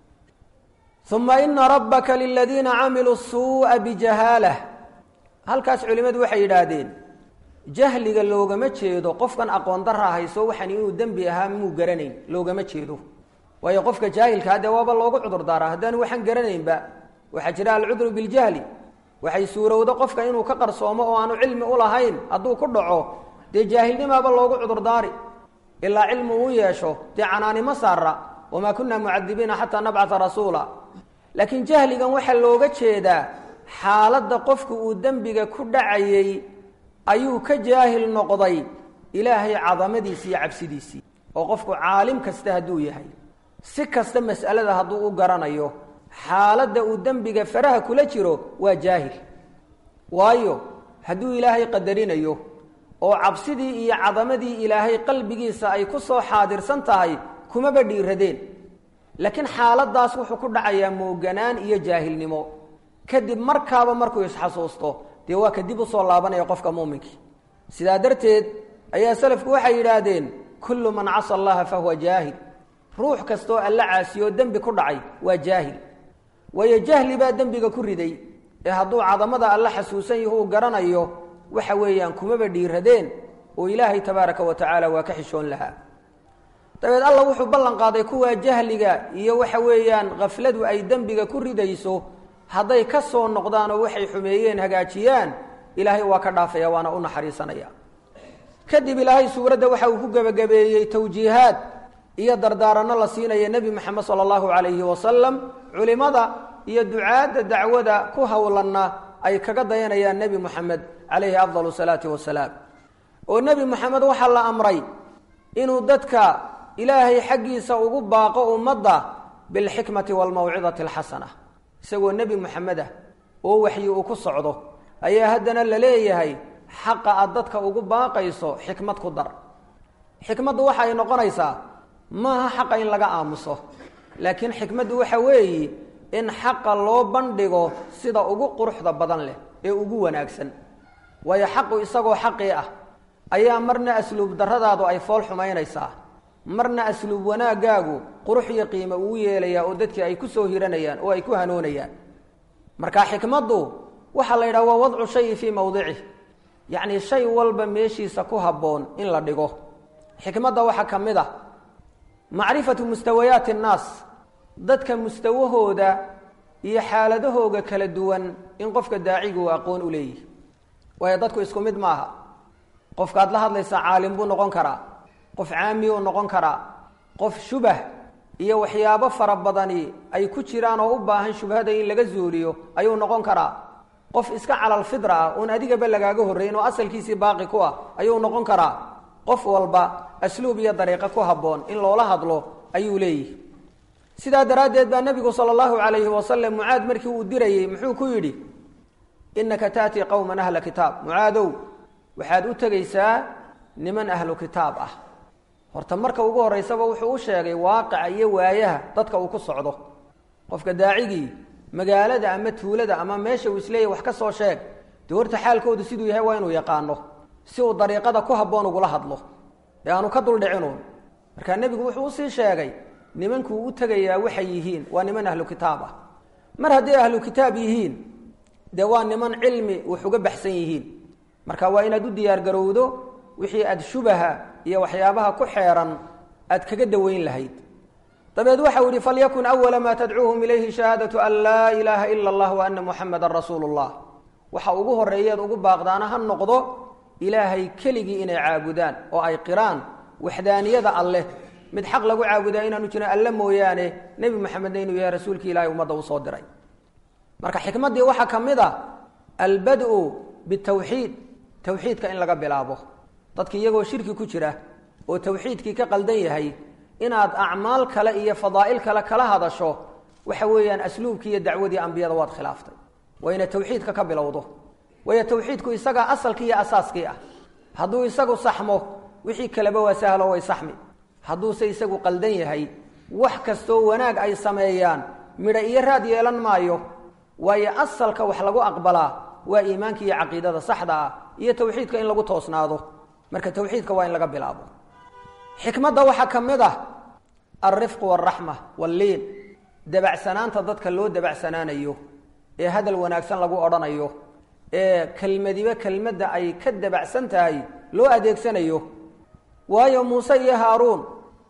uma ina rabbaka liladiina camiluu suuءa bijahaalah halkaas culimmadu waxay yidhaahdeen jahliga loogama jeedo qofkan aqoon darra hayso waxaan inuu dembi ahaa muu garanayn loogama jeedo waayo qofka jaahilka haddee waaba loogu cudur daaraa haddaanu waxaan garanaynba waxaa jira alcudru biljahli waxay suurowdo qofka inuu ka qarsoomo oo aanu cilmi u lahayn hadduu ku dhaco dee jaahilnimaaba loogu cudurdaari ilaa cilmi uu yeesho dee canaanimo saara wamaa kunna mucadibiina xataa nabcata rasuula laakiin jahligan waxaa looga jeedaa xaaladda qofku uu dembiga ku dhacayey ayuu ka jaahil noqday ilaahay cadamadiisii iyo cabsidiisii oo qofku caalim kasta hadduu yahay si kasta mas'alada hadduu u garanayo xaaladda uu dembiga faraha kula jiro waa jaahil waayo hadduu ilaahay qadarinayo oo cabsidii iyo cadamadii ilaahay qalbigiisa ay ku soo xaadirsan tahay kumaba dhiiradeen laakiin xaaladaas wuxuu ku dhacayaa mooganaan iyo jaahilnimo kadib markaaba markuu isxasuusto dee waa kadib usoo laabanaya qofka muuminkii sidaa darteed ayaa salafku waxay yidhaahdeen kullu man casa allaha fahuwa jaahil ruux kastaoo alla caasiyoo dembi ku dhacay waa jaahil waayo jahli baa dembiga ku riday ee hadduu cadamada alla xasuusan yahu uu garanayo waxa weeyaan kumaba dhiiradeen oo ilaahay tabaaraka wa tacaala waa ka xishoon lahaa dabeed alla wuxuu ballan qaaday kuwaa jahliga iyo waxa weeyaan khafladu ay dembiga ku ridayso hadday ka soo noqdaan oo waxay xumeeyeen hagaajiyaan ilaahay waa ka dhaafaya waana u naxariisanaya kadib ilaahay suuradda waxa uu ku gebagabeeyey tawjiihaad iyo dardaaranno la siinaya nebi moxamed sala allahu calayhi wasalam culimada iyo ducaadda dacwada ku howlanna ay kaga dayanayaan nebi moxamed calayhi afdalu salaati wasalaam oo nebi moxamed waxaa la amray inuu dadka ilaahay xaggiisa ugu baaqo ummadda bilxikmati waalmawcidati alxasana isagoo nebi moxamed ah oo waxyi uu ku socdo ayaa haddana la leeyahay xaqa aad dadka ugu baaqayso xikmad ku dar xikmaddu waxa ay noqonaysaa maaha xaqa in laga aamuso laakiin xikmaddu waxa weeyi in xaqa loo bandhigo sida ugu quruxda badan leh ee ugu wanaagsan waayo xaqu isagoo xaqii ah ayaa marna asluub darradaadu ay fool xumaynaysaa marna asluub wanaaggaagu qurux iyo qiimo uu yeelayaa oo dadkii ay ku soo hiranayaan oo ay ku hanoonayaan marka xikmaddu waxaa la yidhaha waa wadcu shayi fii mawdicih yacni shay walba meeshiisa ku habboon in la dhigo xikmadda waxaa ka mid ah macrifatu mustawayaati annaas dadka mustawahooda iyo xaaladahooga kala duwan in qofka daacigu uu aqoon u leeyihi waayo dadku isku mid maaha qofkaad la hadlaysaa caalim buu noqon karaa qof caamiyuu noqon karaa qof shubah iyo waxyaabo fara badani ay ku jiraan oo u baahan shubhada in laga zuuliyo ayuu noqon karaa qof iska calal fidra ah oon adigaba lagaaga horreyn oo asalkiisii baaqi ku ah ayuu noqon karaa qof walba asluub iyo dariiqo ku habboon in loola hadlo ayuu leeyihi sidaa daraaddeed baa nebigu sala allahu calayhi wasalam mucaad markii uu dirayey muxuu ku yidhi innaka taatii qowman ahla kitaab mucaadow waxaad u tegaysaa niman ahlu kitaab ah horta marka ugu horraysaba wuxuu u sheegay waaqica iyo waayaha dadka uu ku socdo qofka daacigii magaalada ama tuulada ama meesha uu isleeyahy wax ka soo sheeg dee horta xaalkoodu siduu yahay waa inuu yaqaano si uu dariiqada ku habboon ugula hadlo ee aanu ka duldhicinuun markaa nebigu wuxuu usii sheegay nimankuu u tegayaa waxay yihiin waa niman ahlu kitaab ah mar hadday ahlu kitaab yihiin dee waa niman cilmi wax uga baxsan yihiin marka waa inaad u diyaargarowdo wixii aad shubaha iyo waxyaabaha ku xeeran aad kaga daweyn lahayd dabeed waxau yihi falyakun awala maa tadcuuhum ilayhi shahaadatu an laa ilaaha ila allah wa ana muxamadan rasuulu llah waxa ugu horreeyeed ugu baaqdaana ha noqdo ilaahay keligii inay caabudaan oo ay qiraan waxdaaniyada alleh mid xaq lagu caabudaa inaanu jirin alle mooyaane nebi moxamedna inuu yahay rasuulkii ilahay ummadda usoo diray marka xikmaddii waxaa ka mid a albad-u bitawxiid tawxiidka in laga bilaabo dadki iyagoo shirki ku jira oo tawxiidkii ka qaldan yahay inaad acmaal kale iyo fadaa'il kale kala hadasho waxa weeyaan asluubkii iyo dacwadii ambiyada waad khilaaftay waa inaad tawxiidka ka bilowdo waayo tawxiidku isagaa asalkii iyo asaaskii ah hadduu isagu saxmo wixii kaleba waa sahlo way saxmi hadduuse isagu qaldan yahay wax kastoo wanaag ay sameeyaan midho iyo raad yeelan maayo waayo asalka wax lagu aqbalaa waa iimaanka iyo caqiidada saxda ah iyo tawxiidka in lagu toosnaado marka tawxiidka waa in laga bilaabo xikmadda waxaa ka mid ah alrifqu waalraxma walliin dabacsanaanta dadka loo dabacsanaanayo ee hadal wanaagsan lagu odhanayo ee kelmadiba kelmadda ay ka dabacsan tahay loo adeegsanayo waayo muuse iyo haaruun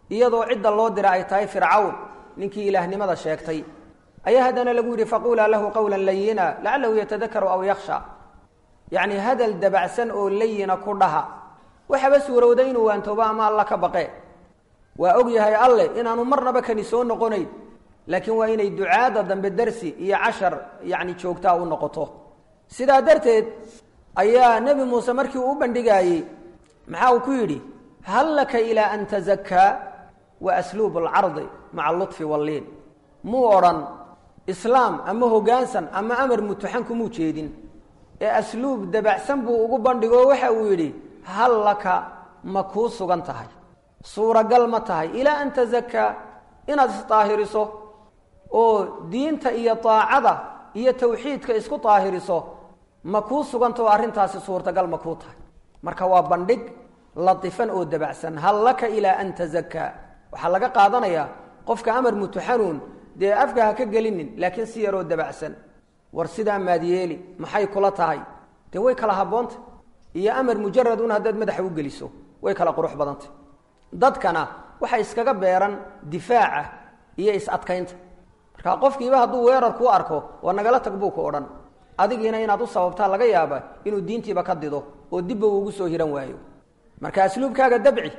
iyadoo cidda loo dira ay tahay fircawn ninkii ilaahnimada sheegtay ayaa haddana lagu yidhi faquulaa lahu qawlan layina lacalahu yatadakaru aw yaksha yacni hadal dabacsan oo layina ku dhaha waxaba suurowda inuu waantoobo ama alla ka baqe waa og yahay alleh inaanu marnaba kani soo noqonayn laakiin waa inay ducaada dambe darsi iyo cashar yacni joogtaa u noqoto sidaa darteed ayaa nebi muuse markii uu u bandhigaayey maxaa uu ku yidhi hal laka ilaa an tazakkaa wa asluub alcardi maca alluطfi walliin muu odhan islaam ama hoggaansan ama amar mutuxan kumuu jeedin ee asluub dabacsan buu ugu bandhigo waxa uu yidhi hal laka ma kuu sugan tahay suuragal ma tahay ilaa an tazakkaa inaad isdaahiriso oo diinta iyo daacada iyo tawxiidka isku daahiriso ma kuu sugantao arrintaasi suurtagal ma kuu tahay marka waa bandhig latifan oo dabacsan hal laka ilaa an tazakkaa waxaa laga qaadanayaa qofka amar mutuxanuun dee afka ha ka gelinin laakiin si yaroo dabacsan war sidaa maad yeeli maxay kula tahay dee way kala habboonta iyo amar mujarad un haddaad madaxa u geliso way kala qurux badantay dadkana waxay iskaga beeran difaaca iyo is-adkaynta marka qofkiiba hadduu weerar kuu arko waa nagala tag buu ku odhan adigiina inaad u sababtaa laga yaaba inuu diintiiba ka dido oo dibba uugu soo hiran waayo marka asluubkaaga dabci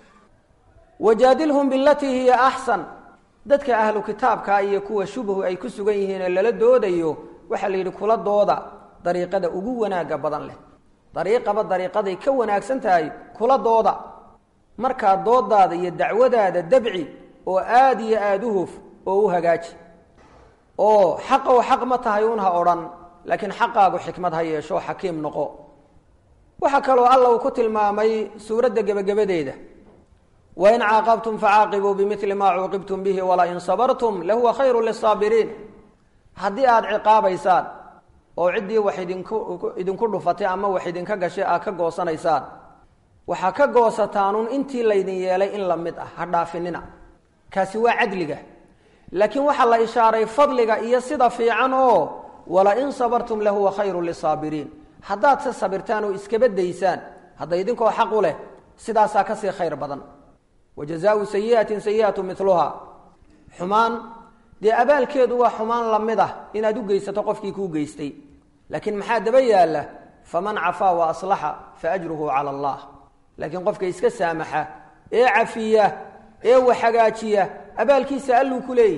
wajaadilhum bilatii hiya axsan dadka ahlu kitaabka iyo kuwa shubhu ay ku sugan yihiin ee lala doodayo waxaa la yidhi kula dooda dariiqada ugu wanaaga badan leh dariiqaba dariiqaday ka wanaagsan tahay kula dooda markaa doodaada iyo dacwadaada dabci oo aada iyo aada u huf oo u hagaaji oo xaqow xaq ma tahay un ha odhan laakiin xaqaagu xikmad ha yeesho xakiim noqo waxaa kaloo alla uu ku tilmaamay suuradda gebagabadeeda wain caaqabtum facaaqibuu bimili maa cuuqibtum bihi walain sabartum lahuwa khayru lisaabiriin haddii aada ciqaabaysaan oo ciddii wax idinku idinku dhufatay ama wax idinka gashay aad ka goosanaysaan waxaa ka goosataanun intii laydin yeelay in la mid ah ha dhaafinina kaasi waa cadliga laakiin waxaa la ishaaray fadliga iyo sida fiican oo walain sabartum lahuwa khayru lisaabiriin haddaad se sabirtaan oo iskaba daysaan hadda idinkoo xaq u leh sidaasaa kasii khayr badan wa jazaau sayiatin sayiatu miluha xumaan dee abaalkeedu waa xumaan lamid ah inaad u geysato qofkii kuu geystay laakiin maxaa daba yaalla faman cafaa wa aslaxa fa ajruhu cala allah laakiin qofka iska saamaxa ee cafiya ee wax hagaajiya abaalkiisa alluu ku leeyahy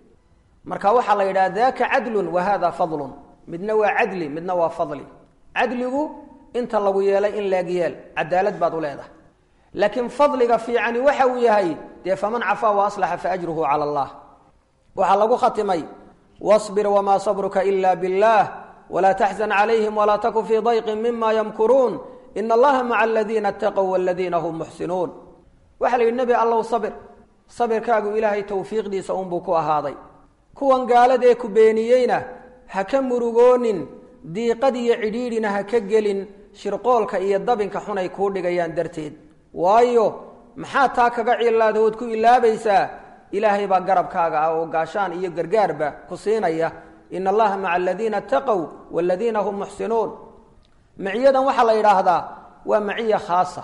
marka waxaa la yidhaha daka cadlun wa hada fadlun midna waa cadli midna waa fadli cadligu inta lagu yeelay in leeg yeel cadaalad baad u leedahay laakiin fadliga fiicani waxa uu yahay dee faman cafaa wa aslaxa fa ajruhu cala allah waxaa lagu khatimay wاصbir wma صbruka ila bاllah wla تxزن عlayهim wla tkun fii ضayqi mima ymkuruun in اllaha maca اladina اtaqw wاladina hm muxsinuun waxa la yidhi nebi allow sabir sabirkaagu ilaahay towfiiqdiisa unbuu ku ahaaday kuwan gaaladee ku beeniyeyna ha ka murugoonin diiqad iyo cidhiidhina ha ka gelin shirqoolka iyo dabinka xunay kuu dhigayaan darteed waayo maxaa taa kaga cilaadahood ku ilaabaysaa ilaahay baa garabkaaga ah oo gaashaan iyo gargaarba ku siinaya in allaha maca aladiina ataqow waladiina hum muxsinuun maciyadan waxaa la yidhaahdaa waa maciya khaasa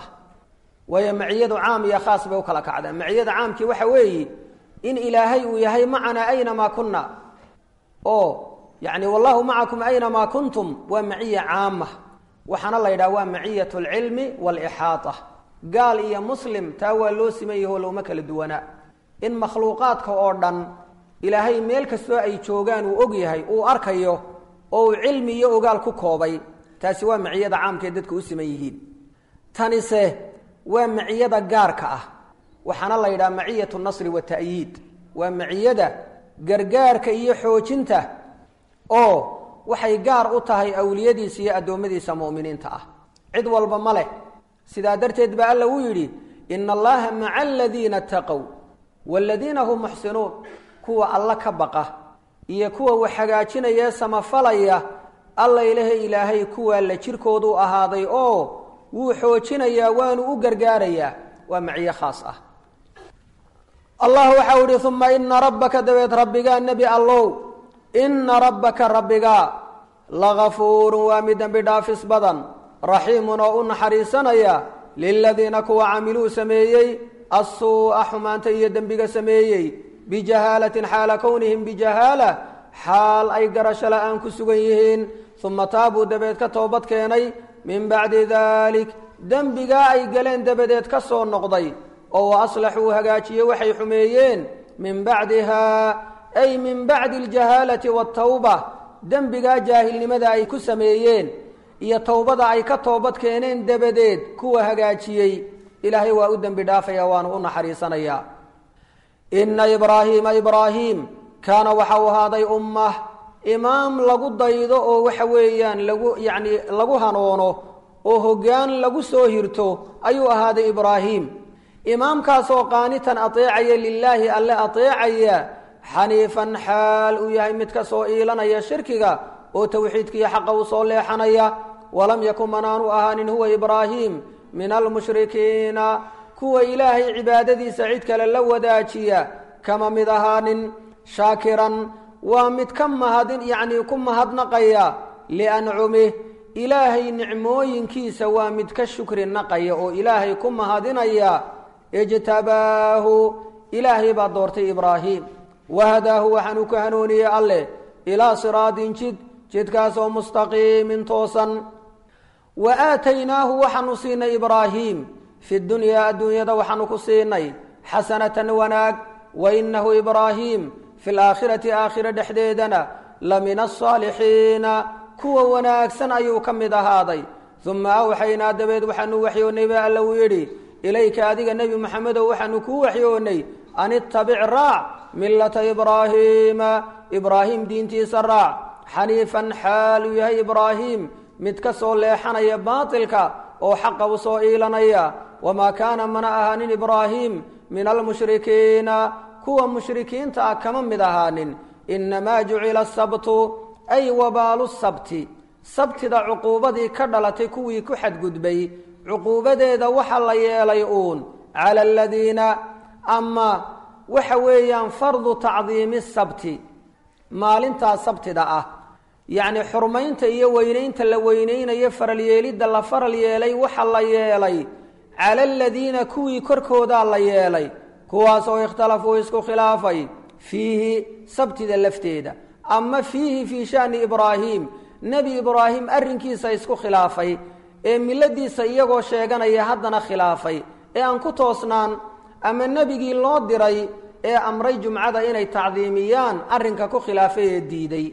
waayo maciyadu caam iyo khaas bay u kala kacdaa maciyada caamkii waxa weeye in ilaahay uu yahay macanaa aynamaa kunna oo yani wallahu macakum aynamaa kuntum waa maciya caama waxaana la yidhaha waa maciyat alcilmi waalixaata gaal iyo muslim taa waa loo siman yaho looma kala duwanaa in makhluuqaadka oo dhan ilaahay meel kastoo ay joogaan uu og yahay uu arkayo oo uu cilmi iyo ogaal ku koobay taasi waa maciyada caamkaee dadka u siman yihiin tanise waa maciyada gaarka ah waxaana la yidhaha maciyat nasri wata'yiid waa maciyada gargaarka iyo xoojinta oo waxay gaar u tahay awliyadiisa iyo addoommadiisa mu'miniinta ah cid walba ma leh sidaa darteed baa alla uu yidhi ina allaha maca aladiina ataqow waaladiina hum muxsinuun kuwa alla ka baqa iyo kuwa wax hagaajinayee samafalaya alla ilahe ilaahay kuwaa la jirkoodu ahaaday oo wuu xoojinayaa waanu u gargaarayaa waa maciyo khaas ah allah waxau ihi uma ina rabbaka dabeed rabbigaa nebi allow ina rabbaka rabbigaa lagafuurun waa mid dembi dhaafis badan raxiimun oo u naxariisanaya liladiina kuwa camiluu sameeyey assuu'a xumaanta iyo dembiga sameeyey bijahaalatin xaala kownihim bijahaala xaal ay garasho la-aan ku sugan yihiin uma taabuu dabeed ka toobad keenay min bacdi dalik dembigaa ay galeen dabadeed ka soo noqday oo wa aslaxuu hagaajiye waxay xumeeyeen min bacdihaa ay min bacdi aljahaalati waatawba dembigaa jaahilnimada ay ku sameeyeen iyo towbada ay ka toobad keeneen dabadeed kuwa hagaajiyey ilaahay waa u dembi dhaafaya waanu u naxariisanayaa inna ibraahiima ibraahiim kaana waxau ahaaday ummah imaam lagu daydo oo waxa weeyaan lagu yacni lagu hanoono oo hoggaan lagu soo hirto ayuu ahaaday ibraahiim imaamkaasoo qaanitan ateecaya lilaahi alle ateecaya xaniifan xaal uu yahay mid ka soo iilanaya shirkiga oo towxiidkiiyo xaqa u soo leexanaya walam yakun manaanu ahaanin huwa ibraahiim min almushrikiina kuwa ilaahay cibaadadiisa cid kale la wadaajiya kama mid ahaanin shaakiran waa mid ka mahadin yacnii ku mahadnaqaya liancumih ilaahay nicmooyinkiisa waa mid ka shukri naqaya oo ilaahay ku mahadinaya ijtabaahu ilaahay baa doortay ibraahim wahadaahu waxaanu ku hanuuniyey alleh ilaa siraadin jid jidkaasoo mustaqiimin toosan wa aataynaahu waxaanu siinay ibraahiim fi dunyaa adduunyada waxaanu ku siinay xasanatan wanaag wa inahu ibraahiim fi laakhirati aakhira dhexdeedana la min asaalixiina kuwa wanaagsan ayuu ka mid ahaaday uma awxaynaa dabeed waxaanu waxyoonnay ba alla uu yidhi ilayka adiga nebi moxamedow waxaanu kuu waxyoonnay an ittabic raac millata ibraahiima ibraahim diintiisa raac xaniifan xaal uu yahay ibraahiim mid ka soo leexanaya baatilka oo xaqa u soo iilanaya wamaa kaana mana ahaanin ibraahiim min almushrikiina kuwa mushrikiinta ah kama mid ahaanin inamaa jucila asabtu ay wabaalu sabti sabtida cuquubadii ka dhalatay kuwii ku xadgudbay cuquubadeeda waxa la yeelay uun cala aladiina ama waxa weeyaan fardu tacdiimi sabti maalintaa sabtida ah yacni xurmaynta iyo weynaynta la weynaynayo faralyeelidda la faral yeelay waxa la yeelay cala aladiina kuwii korkoodaa la yeelay kuwaas oo ikhtalafuu isku khilaafay fiihi sabtida lafteeda ama fiihi fii shani ibraahim nebi ibraahim arrinkiisa isku khilaafay ee miladiisa iyagoo sheeganaya haddana khilaafay ee aan ku toosnaan ama nebigii loo diray ee amray jumcada inay tacdiimiyaan arrinka ku khilaafay ee diiday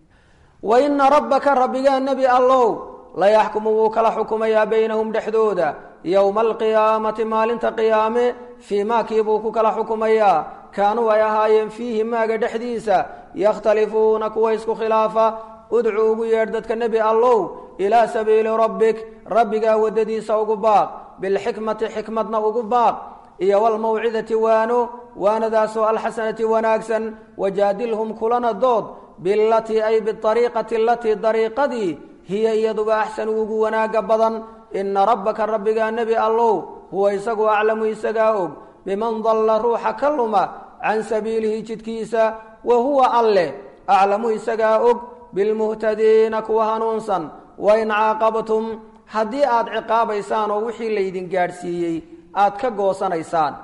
wa ina rabbaka rabbigaa nebi allow layaxkumu wuu kala xukumayaa baynahum dhexdooda yowma alqiyaamati maalinta qiyaame fii maakii buu ku kala xukumayaa kaanuu ay ahaayeen fiihi maaga dhexdiisa yakhtalifuuna kuwa isku khilaafa udcu ugu yeedh dadka nebi allow ilaa sabiili rabbik rabbigaa waddadiisa ugu baaq bilxikmati xikmadna ugu baaq iyo walmawcidati waano waanadaasoo alxasanati wanaagsan wajaadilhum kulana dood bilatii ay biariiqati alatii dariiqadii hiya iyaduba axsanu ugu wanaaga badan ina rabbaka rabbigaa nebi allow huwa isagu aclamu isagaa og biman dalla ruuxa ka luma can sabiilihi jidkiisa wa huwa alleh aclamu isagaa og bilmuhtadiina kuwa hanuunsan wain caaqabtum haddii aad ciqaabaysaan oo wixii laydin gaadhsiiyey aad ka goosanaysaan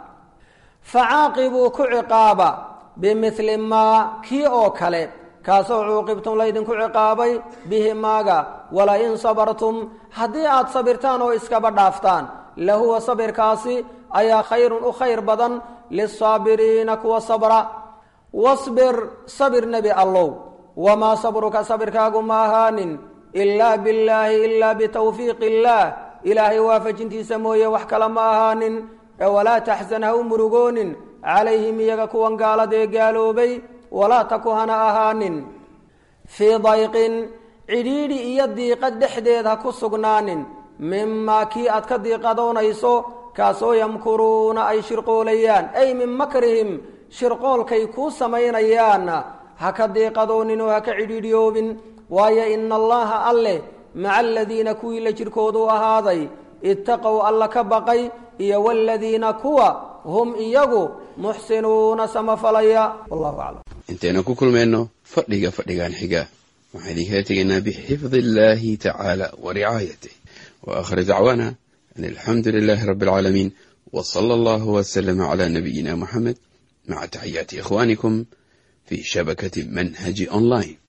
facaaqibuu ku ciqaaba bimili maa kii oo kale kaasoo cuuqibtum laydinku ciqaabay bihi maaga walain sabartum haddii aad sabirtaan oo iskaba dhaaftaan lahuwa sabirkaasi ayaa khayrun u khayr badan lisaabiriina kuwa sabra wasbir sabir nebi allow wamaa sabruka sabirkaagu ma ahaanin ilaa billaahi ilaa bitawfiiqi illaah ilaahay waafajintiisa mooye wax kale ma ahaanin ee walaa taxsan ha u murugoonin calayhim iyaga kuwan gaaladee gaaloobay walaa taku hana ahaanin fii dayqin cidhiidhi iyo diiqad dhexdeed ha ku sugnaanin mimaa kii aad ka diiqadoonayso kaasoo yamkuruuna ay shirqoolayaan ay min makrihim shirqoolkay kuu samaynayaanna ha ka diiqadoonin oo ha ka cidhiidhiyoobin waayo ina allaha alleh maca aladiina kuwii la jirkoodu ahaaday ittaqow alla ka baqay iyo waladiina kuwa hum iyagu muxsinuuna samafalaya wallahu aclam intaynu ku kulmayno fadhiga fadhigan xiga waxaan idinkala tegaynaa bixifdi illaahi tacaala wa ricaayatih wa aakhir dacwaana an alxamdu lilaahi rabbi alcaalamiin وصلى الله وسلم على نبينا محمد مع تحيات إخوانكم في شبكة منهج أونلاين